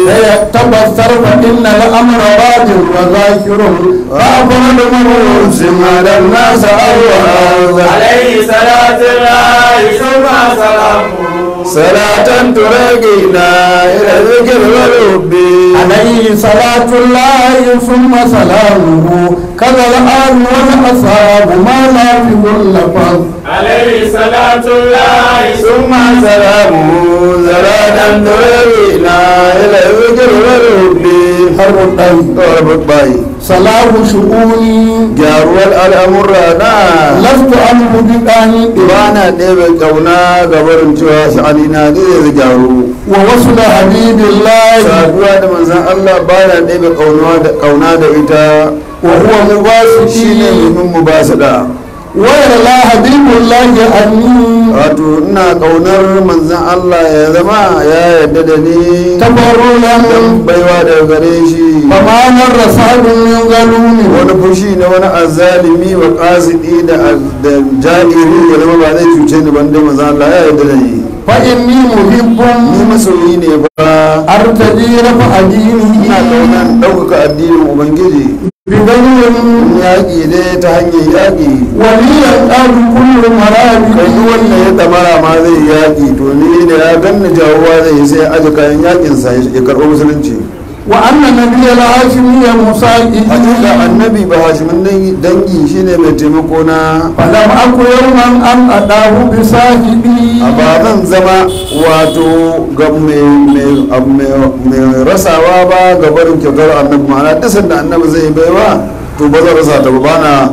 فيتبصر فإن الأمر راد وذاكر فأفضل مرؤوس على الناس أول عليه صلاة الله ثم سلامه صلاة ترقينا إلى الذكر والحب عليه صلاة الله ثم سلامه كذا الآن والأصحاب ما لا في كل فضل عليه صلاة الله ثم سلامه صلاة ترقينا إلى الذكر والحب حرب الطيب ضربت باي صلاح شؤوني gyaruwar al'amurra na لست عنه بقاني ba na ɗebe ƙauna ga barin cewa sha'ani na ne zai gyaru ووصل حبيب الله saduwa da manzan Allah ba na ɗebe ƙauna da ita وهو shi ne مباسطي domin mu ba su da ويرى حبيب الله عني wato ina ƙaunar manzan Allah ya zama ya yarda da ni تبرلا dan baiwa daga gare shi فما مر صعب من ظلوم wani fushi na wani azalimi wa ƙasidi da da ja'iri ya zama ba zai cuce ni ban dai manzan Allah ya yarda da ni فإني محب ni masoyi ne ba أرتدي رفع ina دينه ƙaunar ɗaukaka addinin ubangiji بغير yaƙi ne ta hanyar yaƙi وليا قال كل kai مرابي duk wanda ya damara ma zai yi yaƙi to ni da ya ganni jawowa zai yi sai aji kayan yaƙinsa ya karɓo musulunci وأن نبي الهاشمي مساعده hakika annabi ba hashimin dangi- dangi shine mai taimako na فلم أكن يوما أن أداه بصاحبي a ba zan zama wato ga mai- mai- ab- mai- mai rasawa ba ga barin kyautar annabi ma'ana duk sanda annabi zai yi baiwa to ba zan rasa ta ba ba na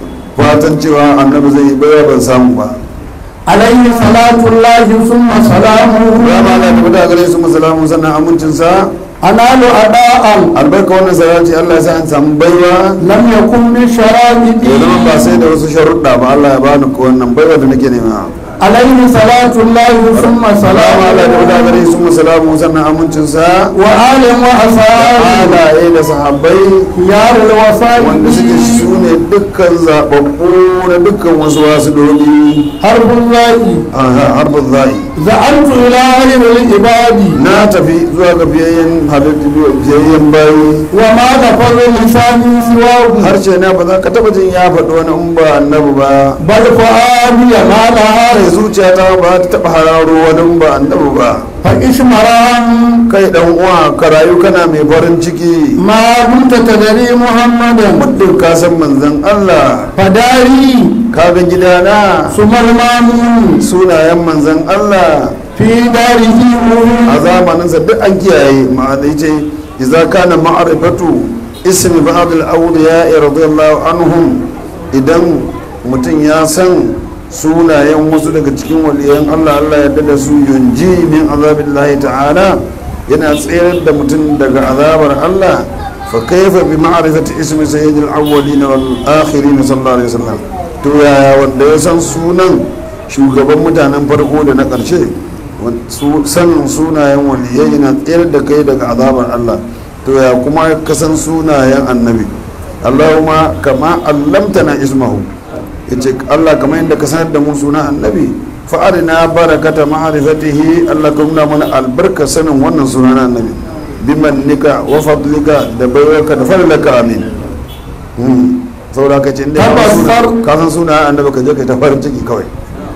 fatan cewa annabi zai yi baiwa ban samu ba عليه صلاة الله ثم سلامه ya ma Allah tabbata gare su musalamu sannan amincinsa أنال أداء albarka wannan salati Allah ya sa an samu baiwa لم يكن من شرائطي ya zama ba sai da wasu sharuɗa ba Allah ya bani ko wannan baiwa da nake nema عليه صلاة الله ثم salamu Allah tabbata سلامه gare su musalamu sannan amincinsa وآل وأصحابه halaye da sahabbai خيار wanda suke الوصائب su ne dukkan zaɓaɓɓu na dukkan wasu wasu doli حرب الله a harbin zai زعمت إلى علم العباد na tafi zuwa ga biyayyen halittu biyayyen bayi وما نفذ لساني سواه harshe na ba za ka taɓa jin ya faɗi wani in ba annabi ba بل فؤادي ما لها kai zuciya ta ba ta taɓa hararo wani in ba annabi ba فإشمران kai dan uwa ka rayu kana mai farin ciki ما كنت تدري محمدا muddin ka san manzon Allah فداري ka ga gidana ثم المامون sunayen manzon Allah في داره a zamaninsa duk an kiyaye ma'ana ce idza kana ma'rifatu ismi ba'd al-awliya radiyallahu anhum idan mutum ya san sunayen wasu daga cikin waliyan Allah Allah ya da su yunji min azabillahi ta'ala yana tsayar da mutum daga azabar Allah fa kaifa bi ma'rifati ismi sayyidil awwalin wal akhirin sallallahu alaihi wasallam to yaya wanda ya san sunan shugaban mutanen farko da na ƙarshe sanin sunayen waliyai yana tsayar da kai daga azabar Allah to ya kuma ka san sunayen annabi Allahumma kama allamtana ismahu yace Allah kamar yadda ka sanar da mu sunan annabi fa arina barakata ma'rifatihi Allah ka nuna mana albarka sanin wannan sunan annabi bimannika wa fadlika da baiwarka da fadlaka amin saboda ka ce inda ka san sunayen annabi ka je ka ta farin ciki kawai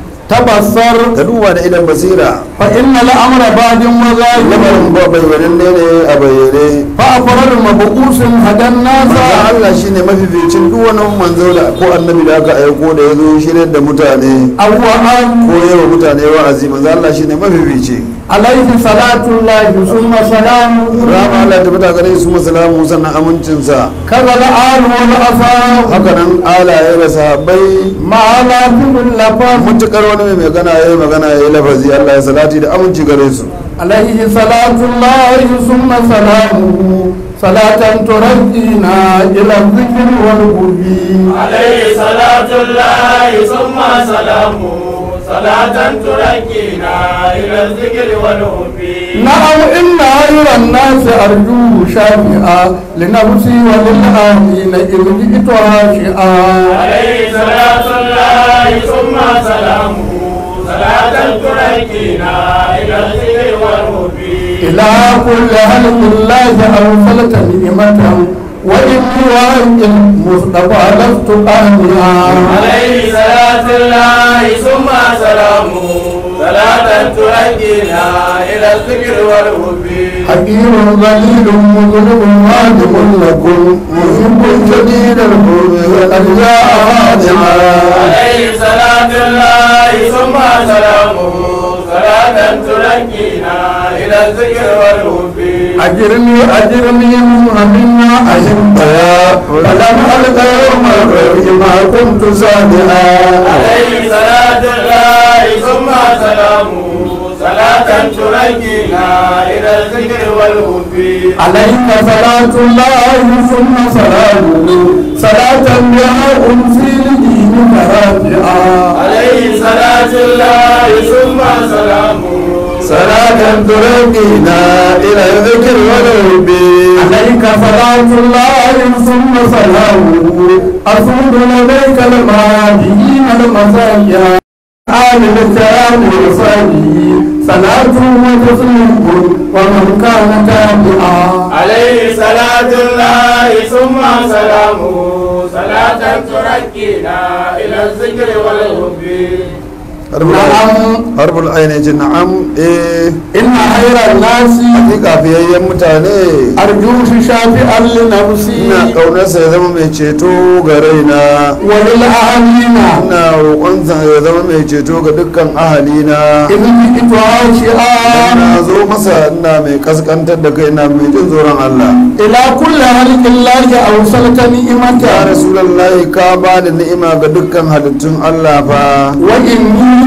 tabassar ka duba da idan basira fa inna al'amra ba'din wa lamarin zahir ba bayyanan ne ne a bayyane fa afrar mabuqusin hadan manzo nasa Allah shine mafificin duk wani manzo da ko annabi da aka aiko da ya zo shiryar da mutane awwa an ko yawa mutane wa'azi manzo Allah shine mafifici alaihi salatu llahi summa salamu rama Allah ta fita gare su musalamu sannan amincinsa kaza al'al wal asar haka nan alaye da sahabbai ma la bil lafaz mutukar wani mai magana ya yi magana ya yi lafazi Allah ya salati da aminci gare su عليه صلاة الله ثم سلامه صلاة ترجينا إلى الذكر والقرب عليه صلاة الله ثم سلامه صلاة تركينا إلى الذكر والحب نعم إن خير الناس أرجوه شافعا لنفسي وللآمين إذ جئت راشعا عليه صلاة الله ثم سلامه صلاة تركينا إلى الذكر والحب إلى كل خلق الله أرسلت نعمة وإني وإن المصطفى لست آمنا عليه صلاة الله ثم سلامه صلاة تركينا إلى الذكر والحب حكيم ذليل مذنب واجب لكم محب شديد الحب وقد جاء خادعا عليه صلاة الله ثم سلامه صلاة تركينا إلى الذكر والحب أجرني أجرني منا أحبها فلم ألق يوم الغيب ما كنت صادعا عليه صلاة الله ثم سلامه صلاة تركينا إلى الذكر والحب عليك صلاة الله ثم سلامه صلاة بها أنسي لدينك رافعا عليه صلاة الله ثم سلامه صلاة ترقينا إلى الذكر والحب عليك صلاة الله ثم سلامه أسود لديك المهاجرين المساجد آل الكرام وصحبه صلاة وتسليم ومن كان تابعا عليه صلاة الله ثم سلامه صلاة تركينا إلى الذكر والحب نعم harbul ainihin na'am eh إن خير الناس hakika fiyayyen mutane أرجوه شافعا لنفسي ina ƙaunarsa ya zama mai ceto ga raina وللأهلين ina roƙonsa ya zama mai ceto ga dukkan ahalina إذ جئت عاشقا na zo masa ina mai kaskantar da kai ina mai jin tsoron Allah إلى كل هلك الله أوصلت ya نعمة rasulallahi ka ba da ni'ima ga dukkan halittun Allah fa وإني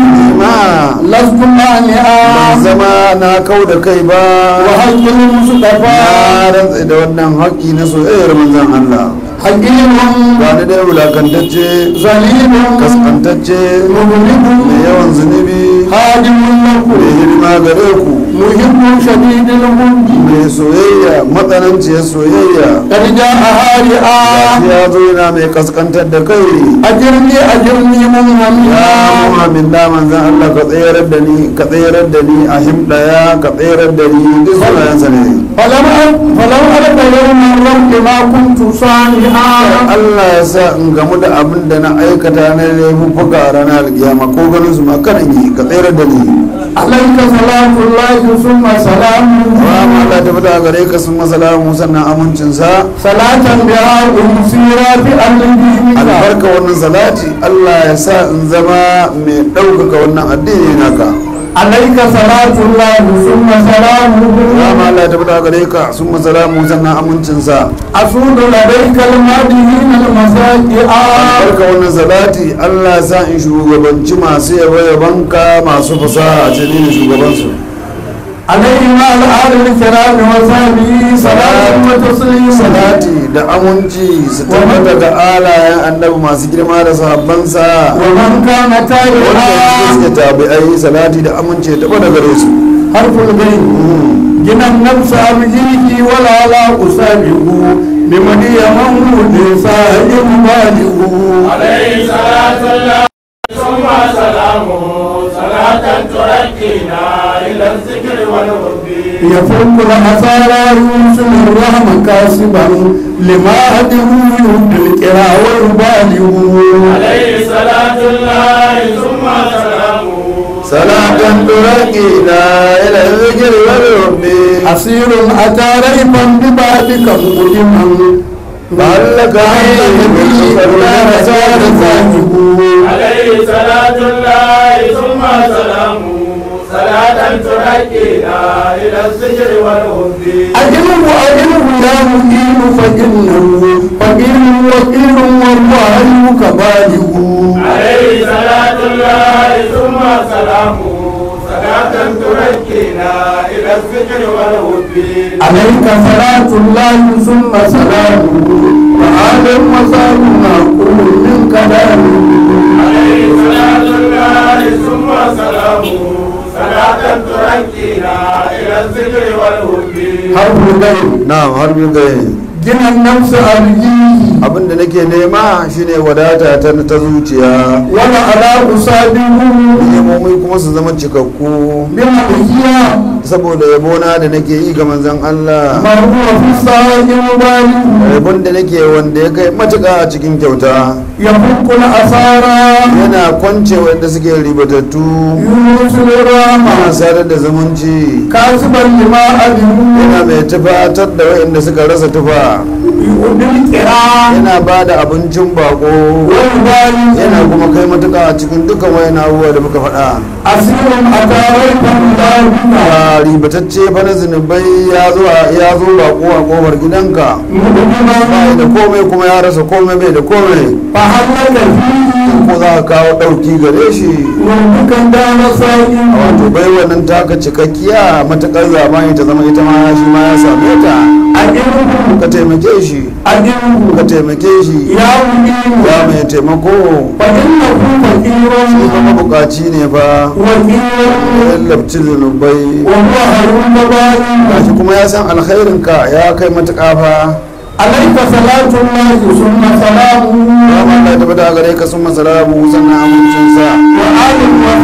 ma لست ban مانعا zama na kau da kai ba وحق المصطفى na rantsa da wannan haƙƙi na soyayyar manzon Allah حكيم ba ni dai wulakantacce ظليم kaskantacce مغلب mai yawan zunubi خادم mai لكم hidima gare ku محب شديد الحب mai soyayya matsananciyar soyayya قد جاء هارئا ya zo yana mai kaskantar da kai أجرني أجرني ya منهميا muhammin da manzan Allah ka tsayar da ni ka tsayar da ni a himdaya ka tsayar da ni duk sunayensa ne فلم أ- فلم ألق يوم الرب ما كنت صانعا Allah ya sa in gamu da abin da na aikata na laifuffuka a ranar alkiyama ko ganin su ma karan yi ka tsayar da ni عليك صلاة الله ثم سلامه Rama Allah ta fita gare ka sun masalamu sannan amincinsa صلاة بها أمسيرا في أرض albarka wannan salati Allah ya sa in zama mai ɗaukaka wannan addini naka عليك صلاة الله ثم سلامه Rama Allah ta fita gare ka sun masalamu sannan amincinsa أسود لديك المدينين المساجئ albarka wannan salati Allah ya sa in shugabanci masu yabo yabanka masu fasaha a cikin shugabansu عليه مع الآل الكرام وصحبه صلاة وتسليم salati da aminci su tabbata ga alayen annabi masu girma da sahabbansa ومن كان wanda تائها suke tabi'ai salati da aminci da tabbata gare su حرف البين جنى النفس أبجيه ولا لا أسابه بمني مولود سائر بالغ عليه صلاة الله ثم سلامه صلاة تركينا إلى الذكر والحب يفك الأسارى يوصل الرحم كاسبا لما أده يهد الكرى والبالغ عليه صلاة الله ثم سلامه salatan turakina ila zikir wal rabbi أسير أتى ريبا ببابك مقدما بهلك به لا نزال ذاته عليه صلاة الله ثم سلامه صلاة تركينا إلى الذكر والحب أجله أجله يا مهين فإنه فقير وكيل والله كبالغ عليه صلاة الله ثم سلامه صلاة تركينا إلى الذكر والحب عليك صلاة الله ثم سلامه وآل وصال معقول من كلامه عليه صلاة الله ثم سلامه صلاة تركينا إلى الذكر والحب حرف الغيب na'am har bin gai جنى النفس أرجيه abinda nake nema shine wadata ta ta zuciya ولا على أصابه nemomi kuma su zama cikakku بمحيا saboda yabona da nake yi ga manzon Allah ما هو في الصائم بالغ yabon da nake wanda ya kai matuƙa a cikin kyauta يفك الأسارى yana kwance wanda suke ribatattu يوصل الرحمة yana sadar da zumunci كاسبا لما أذنوا yana mai tufatar da waɗanda suka rasa tufa يؤدي الكرام yana ba da abincin bako والبالغ yana kuma kai matuƙa a cikin dukkan wayan abubuwa da muka faɗa أسير أتى ريبا بابك a ribatacce fa na zunubai ya zo ya zo bako a kofar gidanka مقدما bai da komai kuma ya rasa komai bai da komai فهل لك فيه ko za ka kawo ɗauki gare shi ربك دار صائم wato bai wannan taka cikakkiya matuƙar zamani ta zama ita ma shi ma ya same ta أجره ka taimake shi ka أجره taimake shi يا مجيب ya mai taimako فإنه فقير kuma bukaci ne fa وكيل ya labci zunubai وهو هرم بابي gashi kuma ya san alkhairinka ya kai matuƙa fa عليك صلاة الله ثم سلامه ya Allah ta bada gare ka sun masalamu sannan amincinsa وآل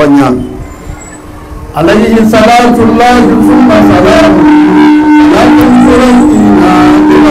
kwanya عليه صلاة الله ثم سلامه لا تنصرنا إلى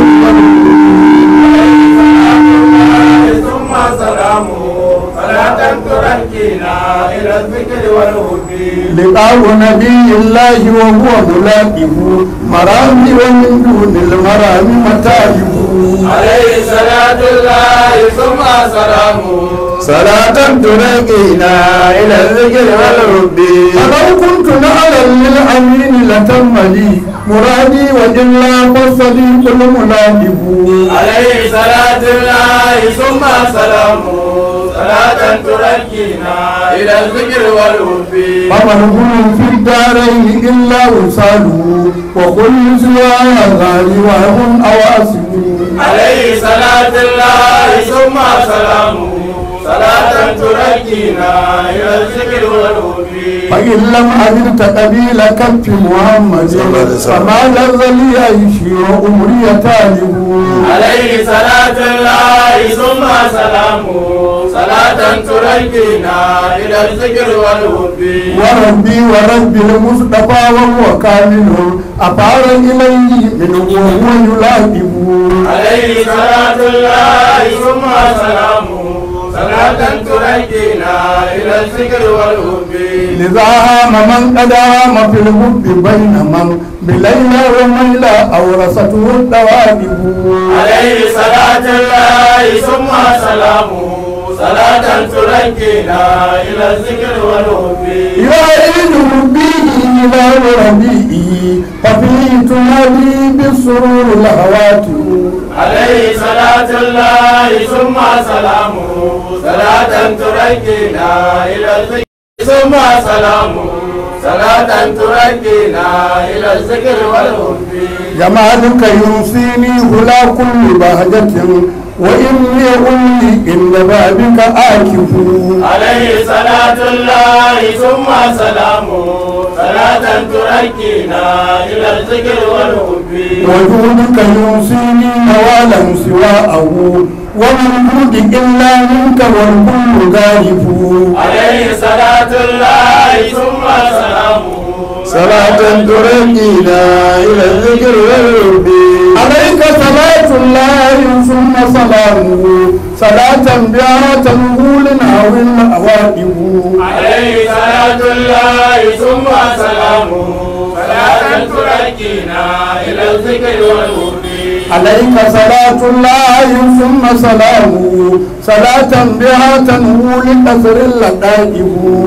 ثم سلامه صلاة تركينا إلى الذكر والهدي لقاء نبي الله وهو ملاقه مرامي ومن دون المرام متاعه عليه صلاة الله ثم سلامه salatan turaqina ila dhikri wal rubbi فلو كنت نعلا للأمين لتم لي مرادي وإلا فالصديق الملاقب عليه صلاة الله ثم سلامه صلاة تركينا إلى الذكر والهدي فمن في الدارين إلا وصاله وكل سواها غالي وهم أواسم عليه صلاة الله ثم سلامه صلاة تركينا إلى الذكر والهدي فإن لم أجد قبيل كف محمد صلى الله عليه وسلم. فما لذ لي عيشي وأمري تالب عليه صلاة الله ثم سلامه صلاة تركينا إلى الذكر والهدي وربي ورب المصطفى وهو كامل أفار إليه منه وهو يلاقب عليه صلاة الله ثم سلامه صلاة تركينا إلى الذكر والهدي لذا هام من قد هام في الحب بين من بليلى وميلى أورثته الدوائب عليه صلاة الله ثم سلامه صلاة تركينا إلى الذكر والهدي يا عيد ربيه إلى ربيئه ففيه تنادي بالسرور الهواتف عليه صلاة الله ثم سلامه صلاة تركينا إلى الذكر ثم سلامه صلاة تركينا إلى الذكر والهدي جمالك يوصيني هلا كل بهجة وإني أمي إن بابك آكف عليه صلاة الله ثم سلامه صلاة تركينا إلى الذكر والهدي وجودك يوصيني نوالا سواءه ومن جود إلا منك والكل غالب عليه صلاة الله ثم سلامه salatan turaqina ila dhikri wal rubbi عليك صلاة الله ثم سلامه صلاة بها تنقول أو الأوائب عليه صلاة الله ثم سلامه صلاة تركينا إلى الذكر والهدي عليك صلاة الله ثم سلامه صلاة بها تنقول أثر اللقائب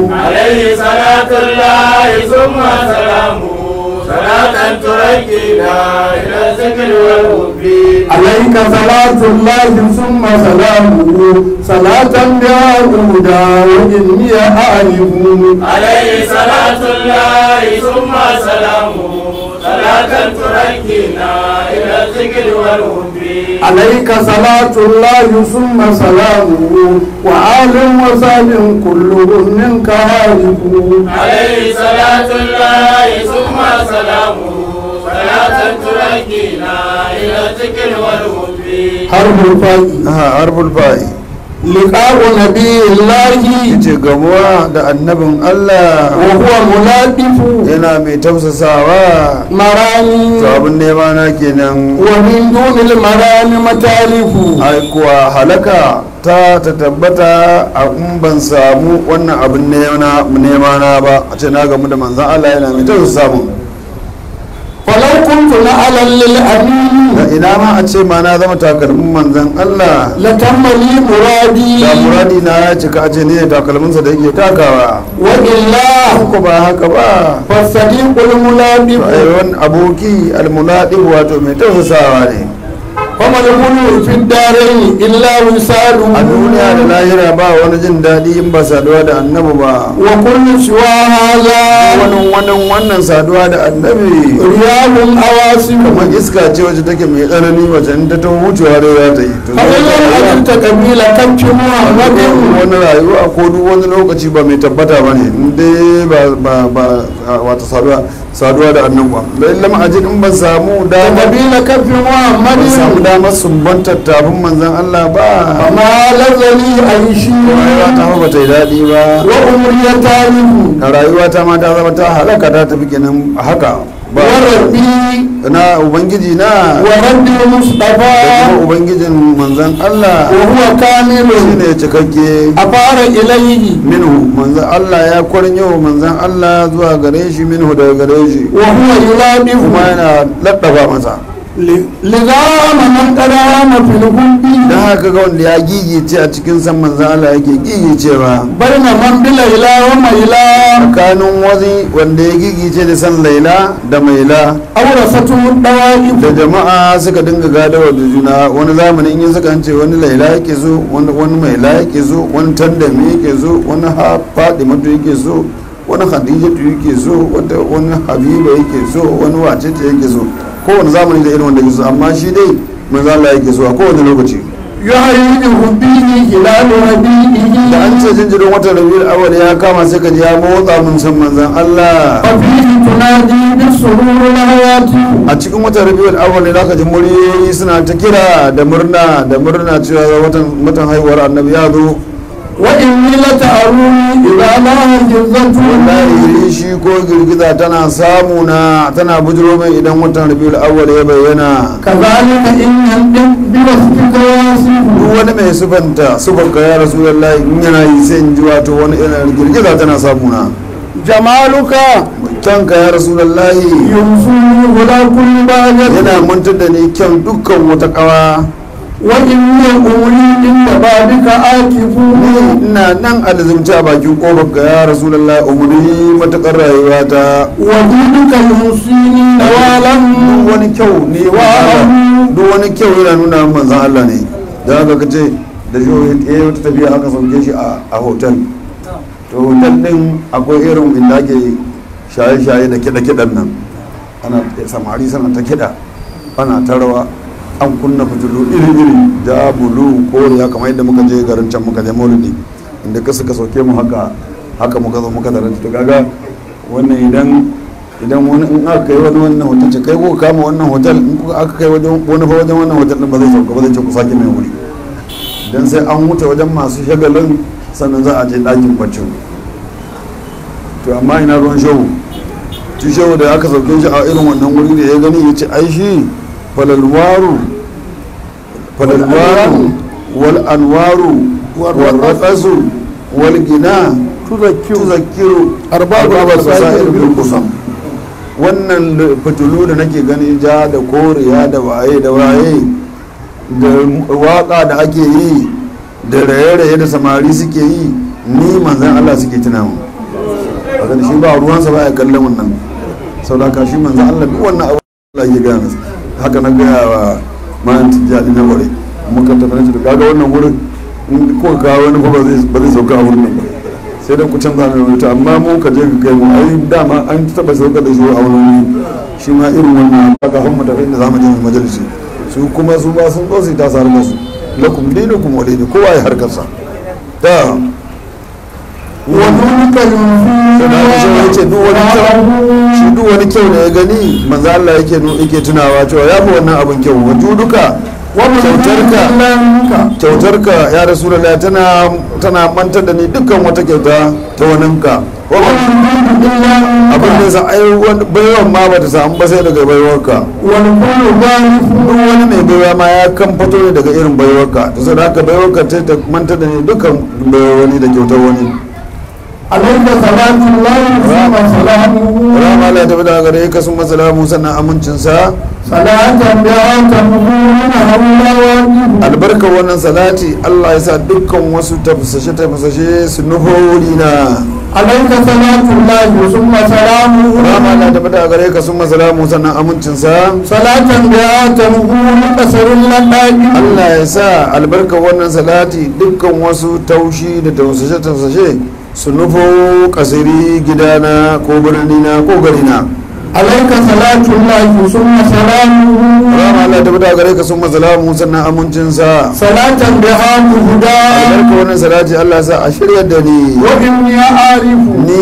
عليه صلاة الله ثم سلامه صلاة تركينا إلى الذكر والهدي عليك صلاة الله ثم سلامه صلاة بها هدى وإني أعرف عليه صلاة الله ثم سلامه صلاة تركينا إلى الذكر والهدي عليك صلاة الله ثم سلامه وآل وصحب كلهم منك هارب عليه صلاة الله ثم سلامه صلاة تركينا إلى الذكر والهدي حرب الفاي ha harbul fa'i لقاء نبي الله yace gamuwa da annabin Allah وهو ملاطف yana mai tausasawa مراني to abin nema na kenan ومن دون المراني متالف ai kuwa halaka ta ta tabbata a in ban samu wannan abin nema nema na ba a ce na gamu da manzan Allah yana mai tausasa mun فلو كنت نعلا للأمين da ina ma a ce ma na zama takalmin manzan Allah لتم لي مرادي da muradi na ya cika a ce ni ne takalminsa da yake takawa وإلا ko ba haka ba فالصديق الملاطف ai wani aboki almunadi wato mai tausasawa ne وما الغلو في الدارين إلا وصاله a duniya da lahira ba wani jin daɗi in ba saduwa da annabi ba وكل سوى هذا wani wannan wannan saduwa da annabi رياض أواسم kamar iska ce wacce take mai tsanani wacce in ta taho wucewa da za ta yi to فإن لم أجد قبيلة كف محمد wani rayuwa ko duk wani lokaci ba mai tabbata ba ne in dai ba ba ba wata saduwa saduwa da annabuwa da illa ma'ajin in ban samu dama قبيل كف ban محمد samu damar sumbantar tafin manzan Allah ba فما لذني عيشي rayuwa ta fa bata yi daɗi ba وأمري تاريخ a rayuwa ta ma ta zama ta halaka ta tafi kenan haka ba وربي na ubangiji na ورب da المصطفى kuma ubangijin manzan Allah وهو كامل shine cikakke أفار إليه minhu manzan Allah ya kwarinyo manzan Allah zuwa gare shi minhu daga gare shi وهو kuma يلابه yana laɗafa masa لذا من قدام في الحب don haka ga wanda ya gigice a cikin san manzan Allah yake gigicewa بين من بليلى وميلى tsakanin wazi wanda ya gigice da san laila da maila أورثته الدوائب da jama'a suka dinga gadawa da juna wani zamanin yin suka ce wani laila yake so wani wani maila yake so wani tandami yake so wani ha fadimatu yake so wani khadijatu yake so wata wani habiba yake so wani wacece yake so kowane zamani da irin wanda yake so amma shi dai manzo Allah yake so a kowane lokaci يهيج به هلال ربيعه da an ce jinjirin watan rabiul awwal ya kama sai ka ji ya motsa mun san manzon Allah وفيه تنادي بالسرور الحياة a cikin watan rabiul awwal ne zaka ji muryoyi suna ta kira da murna da murna cewa watan watan haihuwar annabi ya zo وإني لتأروني إذا لا جزته wallahi shi ko girgiza tana samu na tana bujiro mai idan watan rabiul awwal ya bayyana كذلك إن ينطق بوصفك واصف duk wani mai sufanta sufanka ya rasulullahi in yana yi sai in ji wato wani irin girgiza tana samu na جمالك kyanka ya rasulullahi ينصرني ولا كل باجر yana mantar da ni kyan dukkan wata kawa وإني أمري عند بابك آكف ina nan alizumci a bakin kofar ka ya rasulullahi umuri matakar rayuwa ta ودينك ينصيني نوالا duk wani kyau ne wa duk wani kyau yana nuna manzan Allah ne da haka ka ce da shi ya yi wata tafiya aka sauke shi a hotel to hotel din akwai irin inda ake shaye-shaye da kiɗa-kiɗan nan ana samari sana ta kiɗa ana ta rawa an kunna fitilu iri-iri da bulu koriya kamar yadda muka je garin can muka je maulidi inda ka suka sauke mu haka haka muka zo muka tarar to kaga wannan idan idan wani in aka kai wani wannan hotel ce kai ko kama wannan hotel in kuka aka kai wajen wani fa wajen wannan hotel din ba zai sauka ba zai ce ku sake mai wuri dan sai an wuce wajen masu shagalin sannan za a je ɗakin baccin to amma ina ruwan shehu shi shehu da aka sauke shi a irin wannan wuri da ya gani ya ce ai shi falalwaru falalwaru wal anwaru wal raqasu wal gina tuzakkiru arba'u basair bil qusam wannan fitulu da nake gani ja da koriya da waye da waye da waka da ake yi da raye-raye da samari suke yi ni manzan Allah suke tuna mu a shi ba ruwansa ba ya kallon wannan sau da shi manzan Allah duk wannan abu Allah ya gaya masa haka na gaya wa mayan tijjani na ware muka tafi na kaga wannan wurin in ko ka wani ba zai sauka a wurin nan ba sai da ku canza mai wuta amma mu ka je ka kai mu ai dama an taba sauka da shi a wani wuri shi ma irin wannan ba ka hamma tafi inda zamu je mu majalisi su kuma su ba sun zo su ta sar musu lakum dinukum walidi kowa ya harkarsa ta ودونك sannan shi ya ce duk wani kyau shi duk wani kyau da ya gani manzo Allah yake yake tunawa cewa ya fi wannan abin kyau waju duka kyautarka kyautarka ya rasulullah tana tana mantar da ni dukkan wata kyauta ta waninka abin da sa ai baiwan ma bata samu ba sai daga baiwarka والكل ضعيف duk wani mai baiwa ma ya kan fito ne daga irin baiwarka to sai haka baiwarka ta ta mantar da ni dukkan baiwar wani da kyautar wani عليك صلاة الله ثم سلامه rama Allah ta bada gare ka sun masalamu sannan amincinsa صلاة بها تمهون هولا واجب albarkar wannan salati Allah ya sa dukkan wasu tafasashe tafasashe su nuhori na عليك صلاة الله ثم سلامه rama Allah ta bada gare ka sun masalamu sannan amincinsa صلاة بها تمهون قصر اللقاء Allah ya sa albarkar wannan salati dukkan wasu taushi da tafasashe tafasashe su nufo kasiri gidana ko birnina ko garina عليك صلاة الله ثم سلامه rama Allah ta bada gare ka sun masalamu sannan amincinsa صلاة بها مهدى albarkar wannan salati Allah ya sa a shirya da ni وإني أعرف ni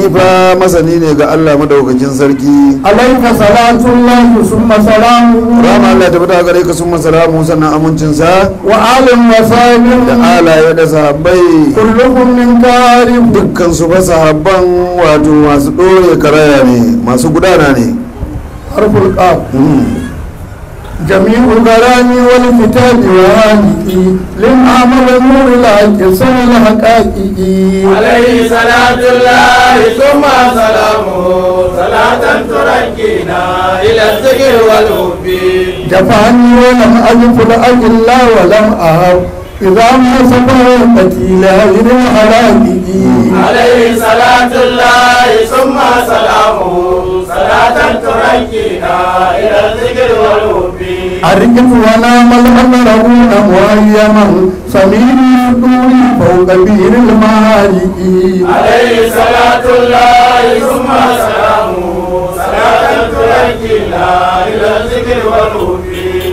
ni fa masani ne ga Allah madaukakin sarki عليك صلاة الله ثم سلامه rama Allah ta fita gare ka sun masalamu sannan amincinsa وآل da وصحبه alaye da sahabbai كلهم من كارم dukkan su fa sahabban wato masu ɗore karaya ne masu gudana ne حرف القاف Mm. جميع كلامي والكتاب وهالكي للعمل نور الحق سر الحقائق عليه صلاة الله ثم سلامه صلاة تركينا إلى الذكر والحب جفاني ولم أجف الأجل ولم أهب إذا ما سبقتي لا غير الحلائق عليه صلاة الله ثم سلامه صلاة تركينا إلى الذكر والحب أرجف ونام الأمرون مهيما سمير الدور فوق بير المهالك عليه صلاة الله ثم سلامه صلاة تركينا إلى الذكر والحب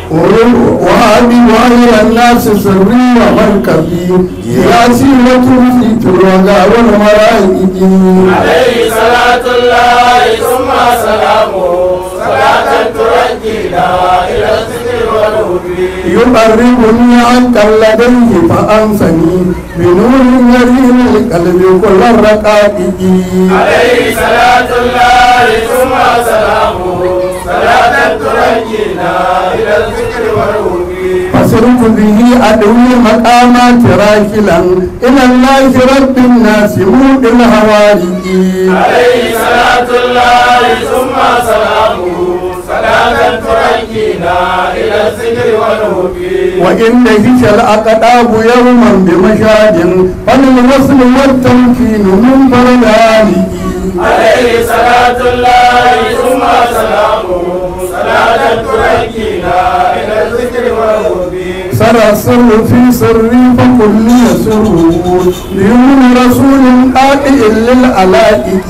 وهذه وهي الناس سري ومركبي ياسي وتوفي الوغى والملائك عليه صلاة الله ثم سلامه صلاة تركينا إلى الذكر والهدى يقربني عنك لديه فأنسني بنور يريم القلب كل الرقائق عليه صلاة الله ثم سلامه صلاة تركينا إلى الذكر والهدى فصرت به أدوي مقامات راكلا إلى الله رب الناس مود الهوارق عليه صلاة الله ثم سلامه صلاة تركينا إلى الذكر والهدى وإن هش الأقداب يوما بمشاد فللوصل والتمكين من بردانه عليه صلاة الله ثم سلامه صلاة تركينا إلى الذكر والهدى سرى السر في سري فكل يسر ليوم رسول قائل للألائك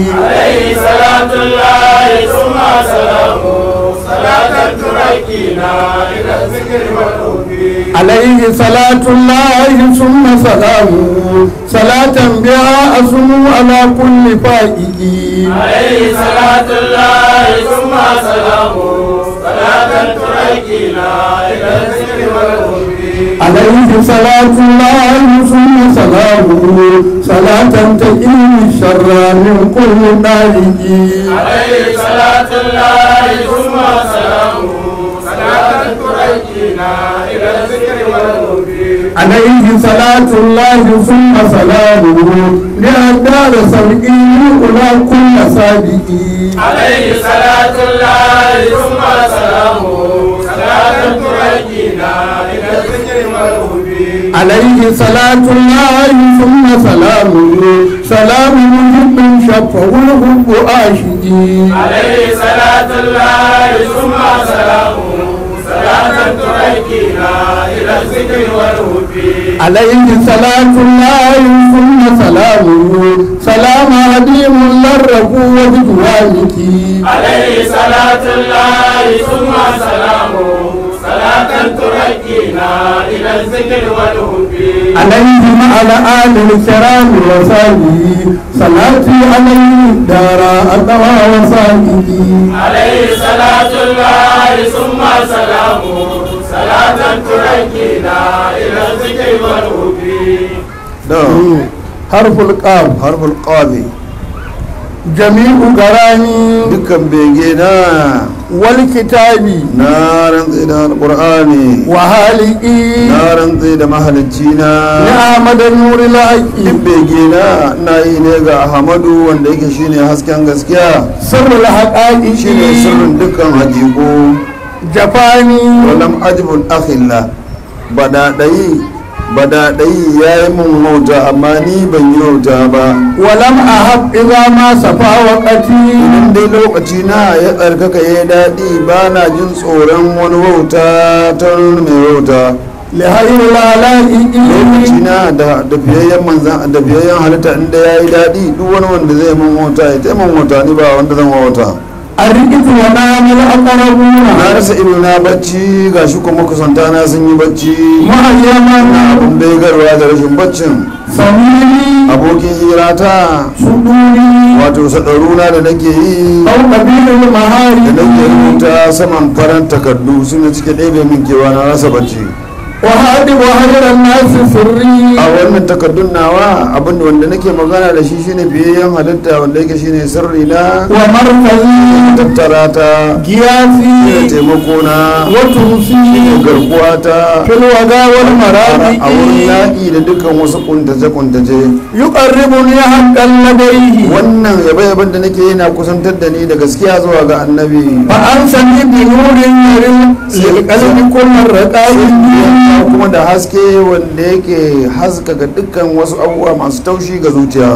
عليه صلاة الله ثم سلامه صلاة تركينا إلى الذكر والهدى عليه صلاة الله ثم سلامه صلاة بها أسم على كل فائق عليه صلاة الله ثم سلامه صلاة تركينا إلى الذكر والهدى عليه صلاة الله ثم سلامه صلاة تقيم الشر من كل نارق عليه صلاة الله ثم سلامه صلاة تركينا إلى الذكر والهدى عليه صلاة الله ثم سلامه لأدار سبقي أولى كل سابق عليه صلاة الله ثم سلامه صلاة تركينا إلى الذكر والهدى عليه صلاة الله ثم سلامه سلام محب شفه الحب آشقي عليه صلاة الله ثم سلامه صلاة تركينا إلى الذكر والهدى عليه صلاة الله ثم سلامه سلام عديم للرب وبدوانك عليه صلاة الله ثم سلامه صلاة تركينا إلى الذكر والهدى عليه على آل الكرام وصحبه صلاتي عليه دار أقوى وصحبه عليه صلاة الله ثم سلامه صلاة تركينا إلى الذكر والهدى da حرف القاف harful qabi جميع قراني dukkan bege na والكتاب na rantsi da alqur'ani وهالئي na rantsi da mahalicci na نعمد نور الحق duk bege na na yi ne ga ahmadu wanda yake shine hasken gaskiya سر الحقائق shine sirrin dukkan hakiku جفاني walam ajibul akhilla badaɗayi badaɗayi ya yi mun wauta amma ni ban yi wauta ba ولم أحب إذا ما صفى وقتي idan dai lokaci na ya tsarkaka ya yi daɗi ba na jin tsoron wani wauta ta wani mai wauta لهير العلائق lokaci na da da fiyayyen manzan da fiyayyen halitta inda ya yi daɗi duk wani wanda zai mun wauta ya taimun wauta ni ba wanda zan wauta الرئيس ونام الأقربون na rasa ido na bacci ga shi kuma kusanta na sun yi bacci مهيما abin bai garwa da rashin baccin صميمي abokin hirata صدوري wato sadaruna da nake yi أو قبيل da المهارب nake rubuta saman faran takardu suna cike ɗebe min kewa na rasa bacci وهادب وهجر الناس سري a wannan takardun nawa abin da wanda nake magana da shi shine biyayyen halitta wanda yake shine sirri na ومركزي tattara ta da قياسي taimako na وتوصي garkuwa ta في الوغى والمرابع a wurin yaƙi da dukkan wasu kuntace-kuntace يقربني حقا لديه wannan yabe-yaben da nake yana kusantar da ni da gaskiya zuwa ga annabi فأنسني بنور يرم للقلب كل الرقائق kuma da haske wanda yake haskaka dukkan wasu abubuwa masu taushi ga zuciya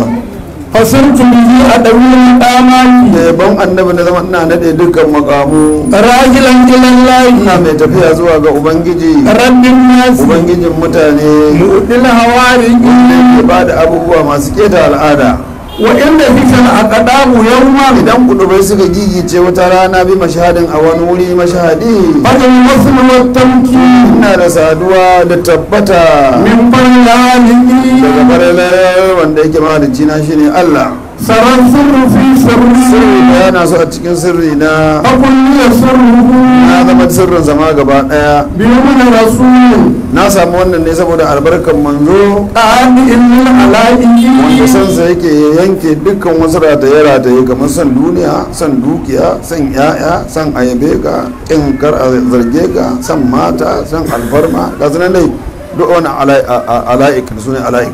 فصرت به أدوي الآمال da yabon annabi na zama ina nade dukkan makamu راجلا إلى الله ina mai tafiya zuwa ga ubangiji رب الناس ubangijin mutane مؤد الهوارج ke ba da abubuwa masu keta al'ada وإن بك الأقدام يوما idan kudubai suka gigice wata rana bi mashahadin a wani wuri mashahadi فضل الوصل والتمكين ina da saduwa da tabbata من daga بيانه faralar wanda yake mahalicci na shine Allah سر السر في sirri سره da yana so a cikin sirri na فكل يسره na zama sirrin zama gaba daya بيوم رسول na samu wannan ne saboda albarkan manzo قال إن wanda العلائق sansa yake yanke dukkan wasu rataye rataye kamar son duniya son dukiya son yaya son ayabe ka kin kar a zarge ka son mata son alfarma ga sunan dai duk wani ala'ik da sunan ala'ik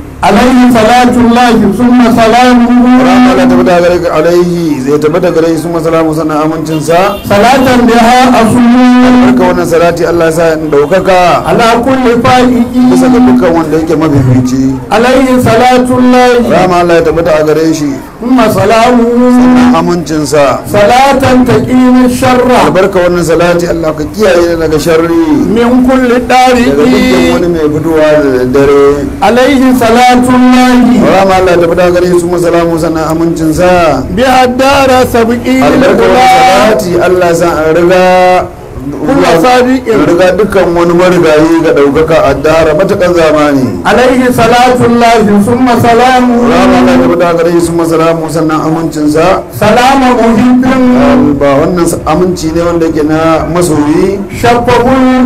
عليه صلاة الله ثم سلامه rama la tabbata gare ka alaihi zai tabbata gare shi kuma salamu sannan amincin sa صلاة بها أصول barka wannan salati Allah ya sa in daukaka على كل فائق bisa ga dukkan wanda yake mafifici عليه صلاة الله rama Allah ya tabbata a gare shi ثم سلامه amincin sa صلاة تقيم الشر albarka wannan salati Allah ka kiyaye daga sharri من كل daga dukkan طارق wani mai fitowa da dare عليه صلاة الله rama Allah ya tabbata gare su masalamu sannan amincin sa بها الدار سبقين albarka wannan salati Allah sa an riga Kullu sadiqin. riga dukkan wani marigayi ga daukaka a dara matakan zamani عليه صلاة الله ثم سلامه rama Allah ya tabbata gare su masalamu sannan amincin sa سلام محب ba wannan aminci ne wanda yake na masoyi شفه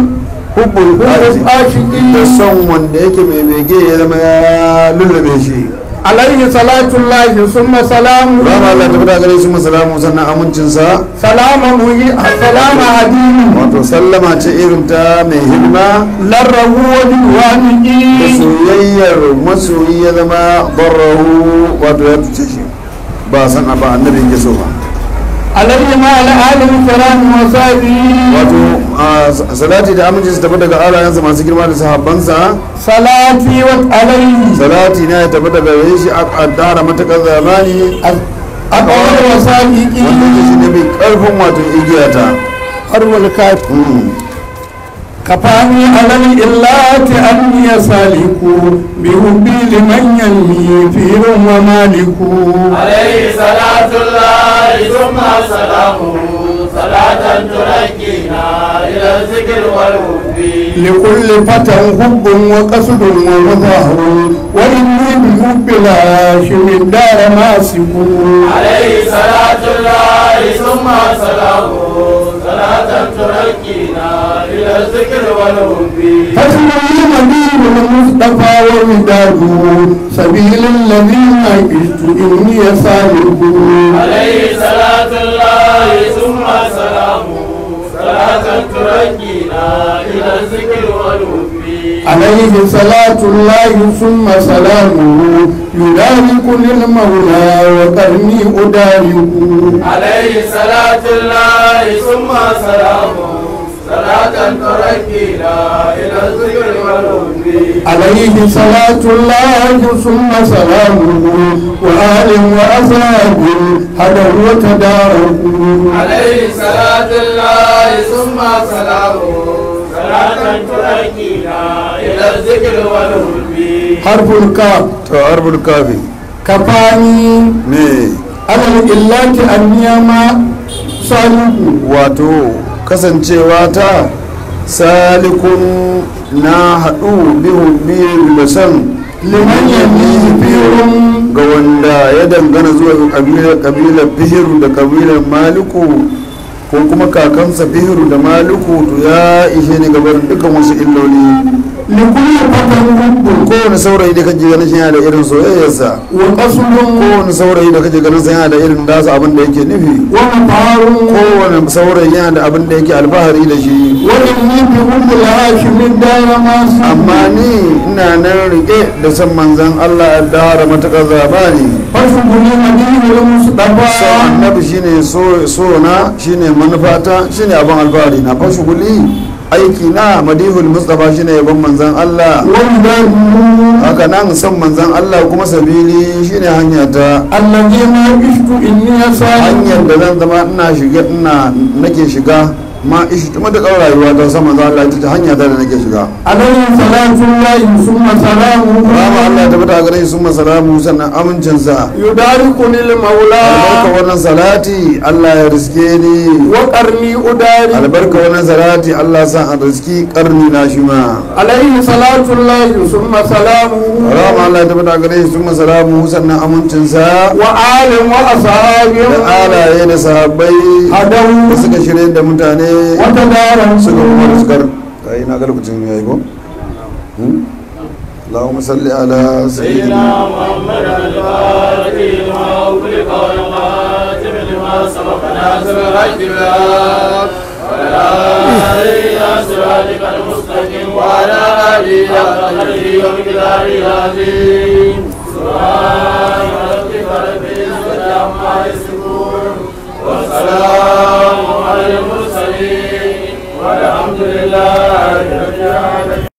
hubbul حب da العاشقين son wanda yake mai bege ya zama ya lullube shi عليه صلاة الله ثم سلامه rama Allah ta fada gare shi masalamu sannan amincinsa سلام محب سلام عديم wato sallama ce irin ta mai hidima لره da وجوانه soyayyar masoyi ya zama barrahu wato ya tuce shi ba san a ba annabi ya so ba عليه مع الآل الكرام وصحبه wato a salati da aminci su tafi daga alayensa masu girma da sahabbansa صلاتي وعليه salati na ya tafi daga gare shi a kaddara matakar zamani أقوال wanda وصائقي ke shi ne mai karfin wato igiyata أروى الكافر Mm. كفاني على الإلات أني سالك بحبي لمن يلي فير ومالك عليه صلاة الله ثم سلامه صلاة تركينا إلى الذكر والوفي لكل فتى حب وقصد وظهر وإني بحب الهاشم الدار ماسك عليه صلاة الله ثم سلامه صلاة تركينا إلى الذكر والوفي فاسمه مدين المصطفى ومداده سبيل الذين عشت إني سالك عليه صلاة الله ثم سلامه صلاة تركينا إلى الذكر والوفي عليه صلاة الله ثم سلامه يبارك للمولى وكرمي أدارك عليه صلاة الله ثم سلامه صلاة تركينا إلى الذكر والوفي عليه صلاة الله ثم سلامه وآل وأصحاب هدوا وتداركوا عليه صلاة الله ثم سلامه صلاة تركينا إلى الذكر والوفي حرف الكاف to arbul kafi كفاني ne على الإلات النيامة صالح wato kasancewa ta salikun na haɗu bihun biyu da san liman yamihi firun ga wanda ya dangana zuwa ga kabilar kabilar fihiru da kabilar maliku ko kuma kakansa fihiru da maliku to ya ishe ni gabar dukkan wasu illoli لكل فتى حب kowane saurayi da kake ganin shi yana da irin soyayyarsa وقصد kowane saurayi da kake ganin sa yana da irin dasa abin da yake nufi ومطار kowane saurayi yana da abin da yake alfahari da shi وإني بحب الهاشم الدار ما amma ni ina nan rike da san manzan Allah ya dara matakar zabani فشغل مدين so المصطفى annabi shine so so na shine manufata shine abin alfahari na fa shuguli aiki na madihul mustafa shine yabon manzan Allah والبر haka nan san manzan Allah kuma sabili shine hanya ta الذي ما عشت إني أسأل hanyar da zan zama ina shiga ina nake shiga ma ishi tuma da ƙaura rayuwa ta san manzan Allah ita ce hanya ta da nake shiga عليه صلاة الله ثم سلامه rama Allah ta bata gare shi sun masalamu sannan amincinsa يداركني albarka المولى wannan salati Allah ya riske ni وقرني أداري albarka wannan salati Allah sa a riski karni na shi ma عليه صلاة الله ثم سلامه rama Allah ta bata gare shi sun masalamu sannan amincinsa وآل وأصحابه da alaye da sahabbai da هدوا suka shirye da mutane وتداروا suka kuma riskar kai na ga lokacin ya yi ko اللهم صل على سيدنا سيدنا محمد الفاتح لما أغلق والخاتم لما سبق ناصر الحق بالحق وعلى آله إلى صراطك المستقيم وعلى آله حق قدره ومقداره العظيم سبحان ربك رب العزة عما يصفون والسلام على المرسلين والحمد لله رب العالمين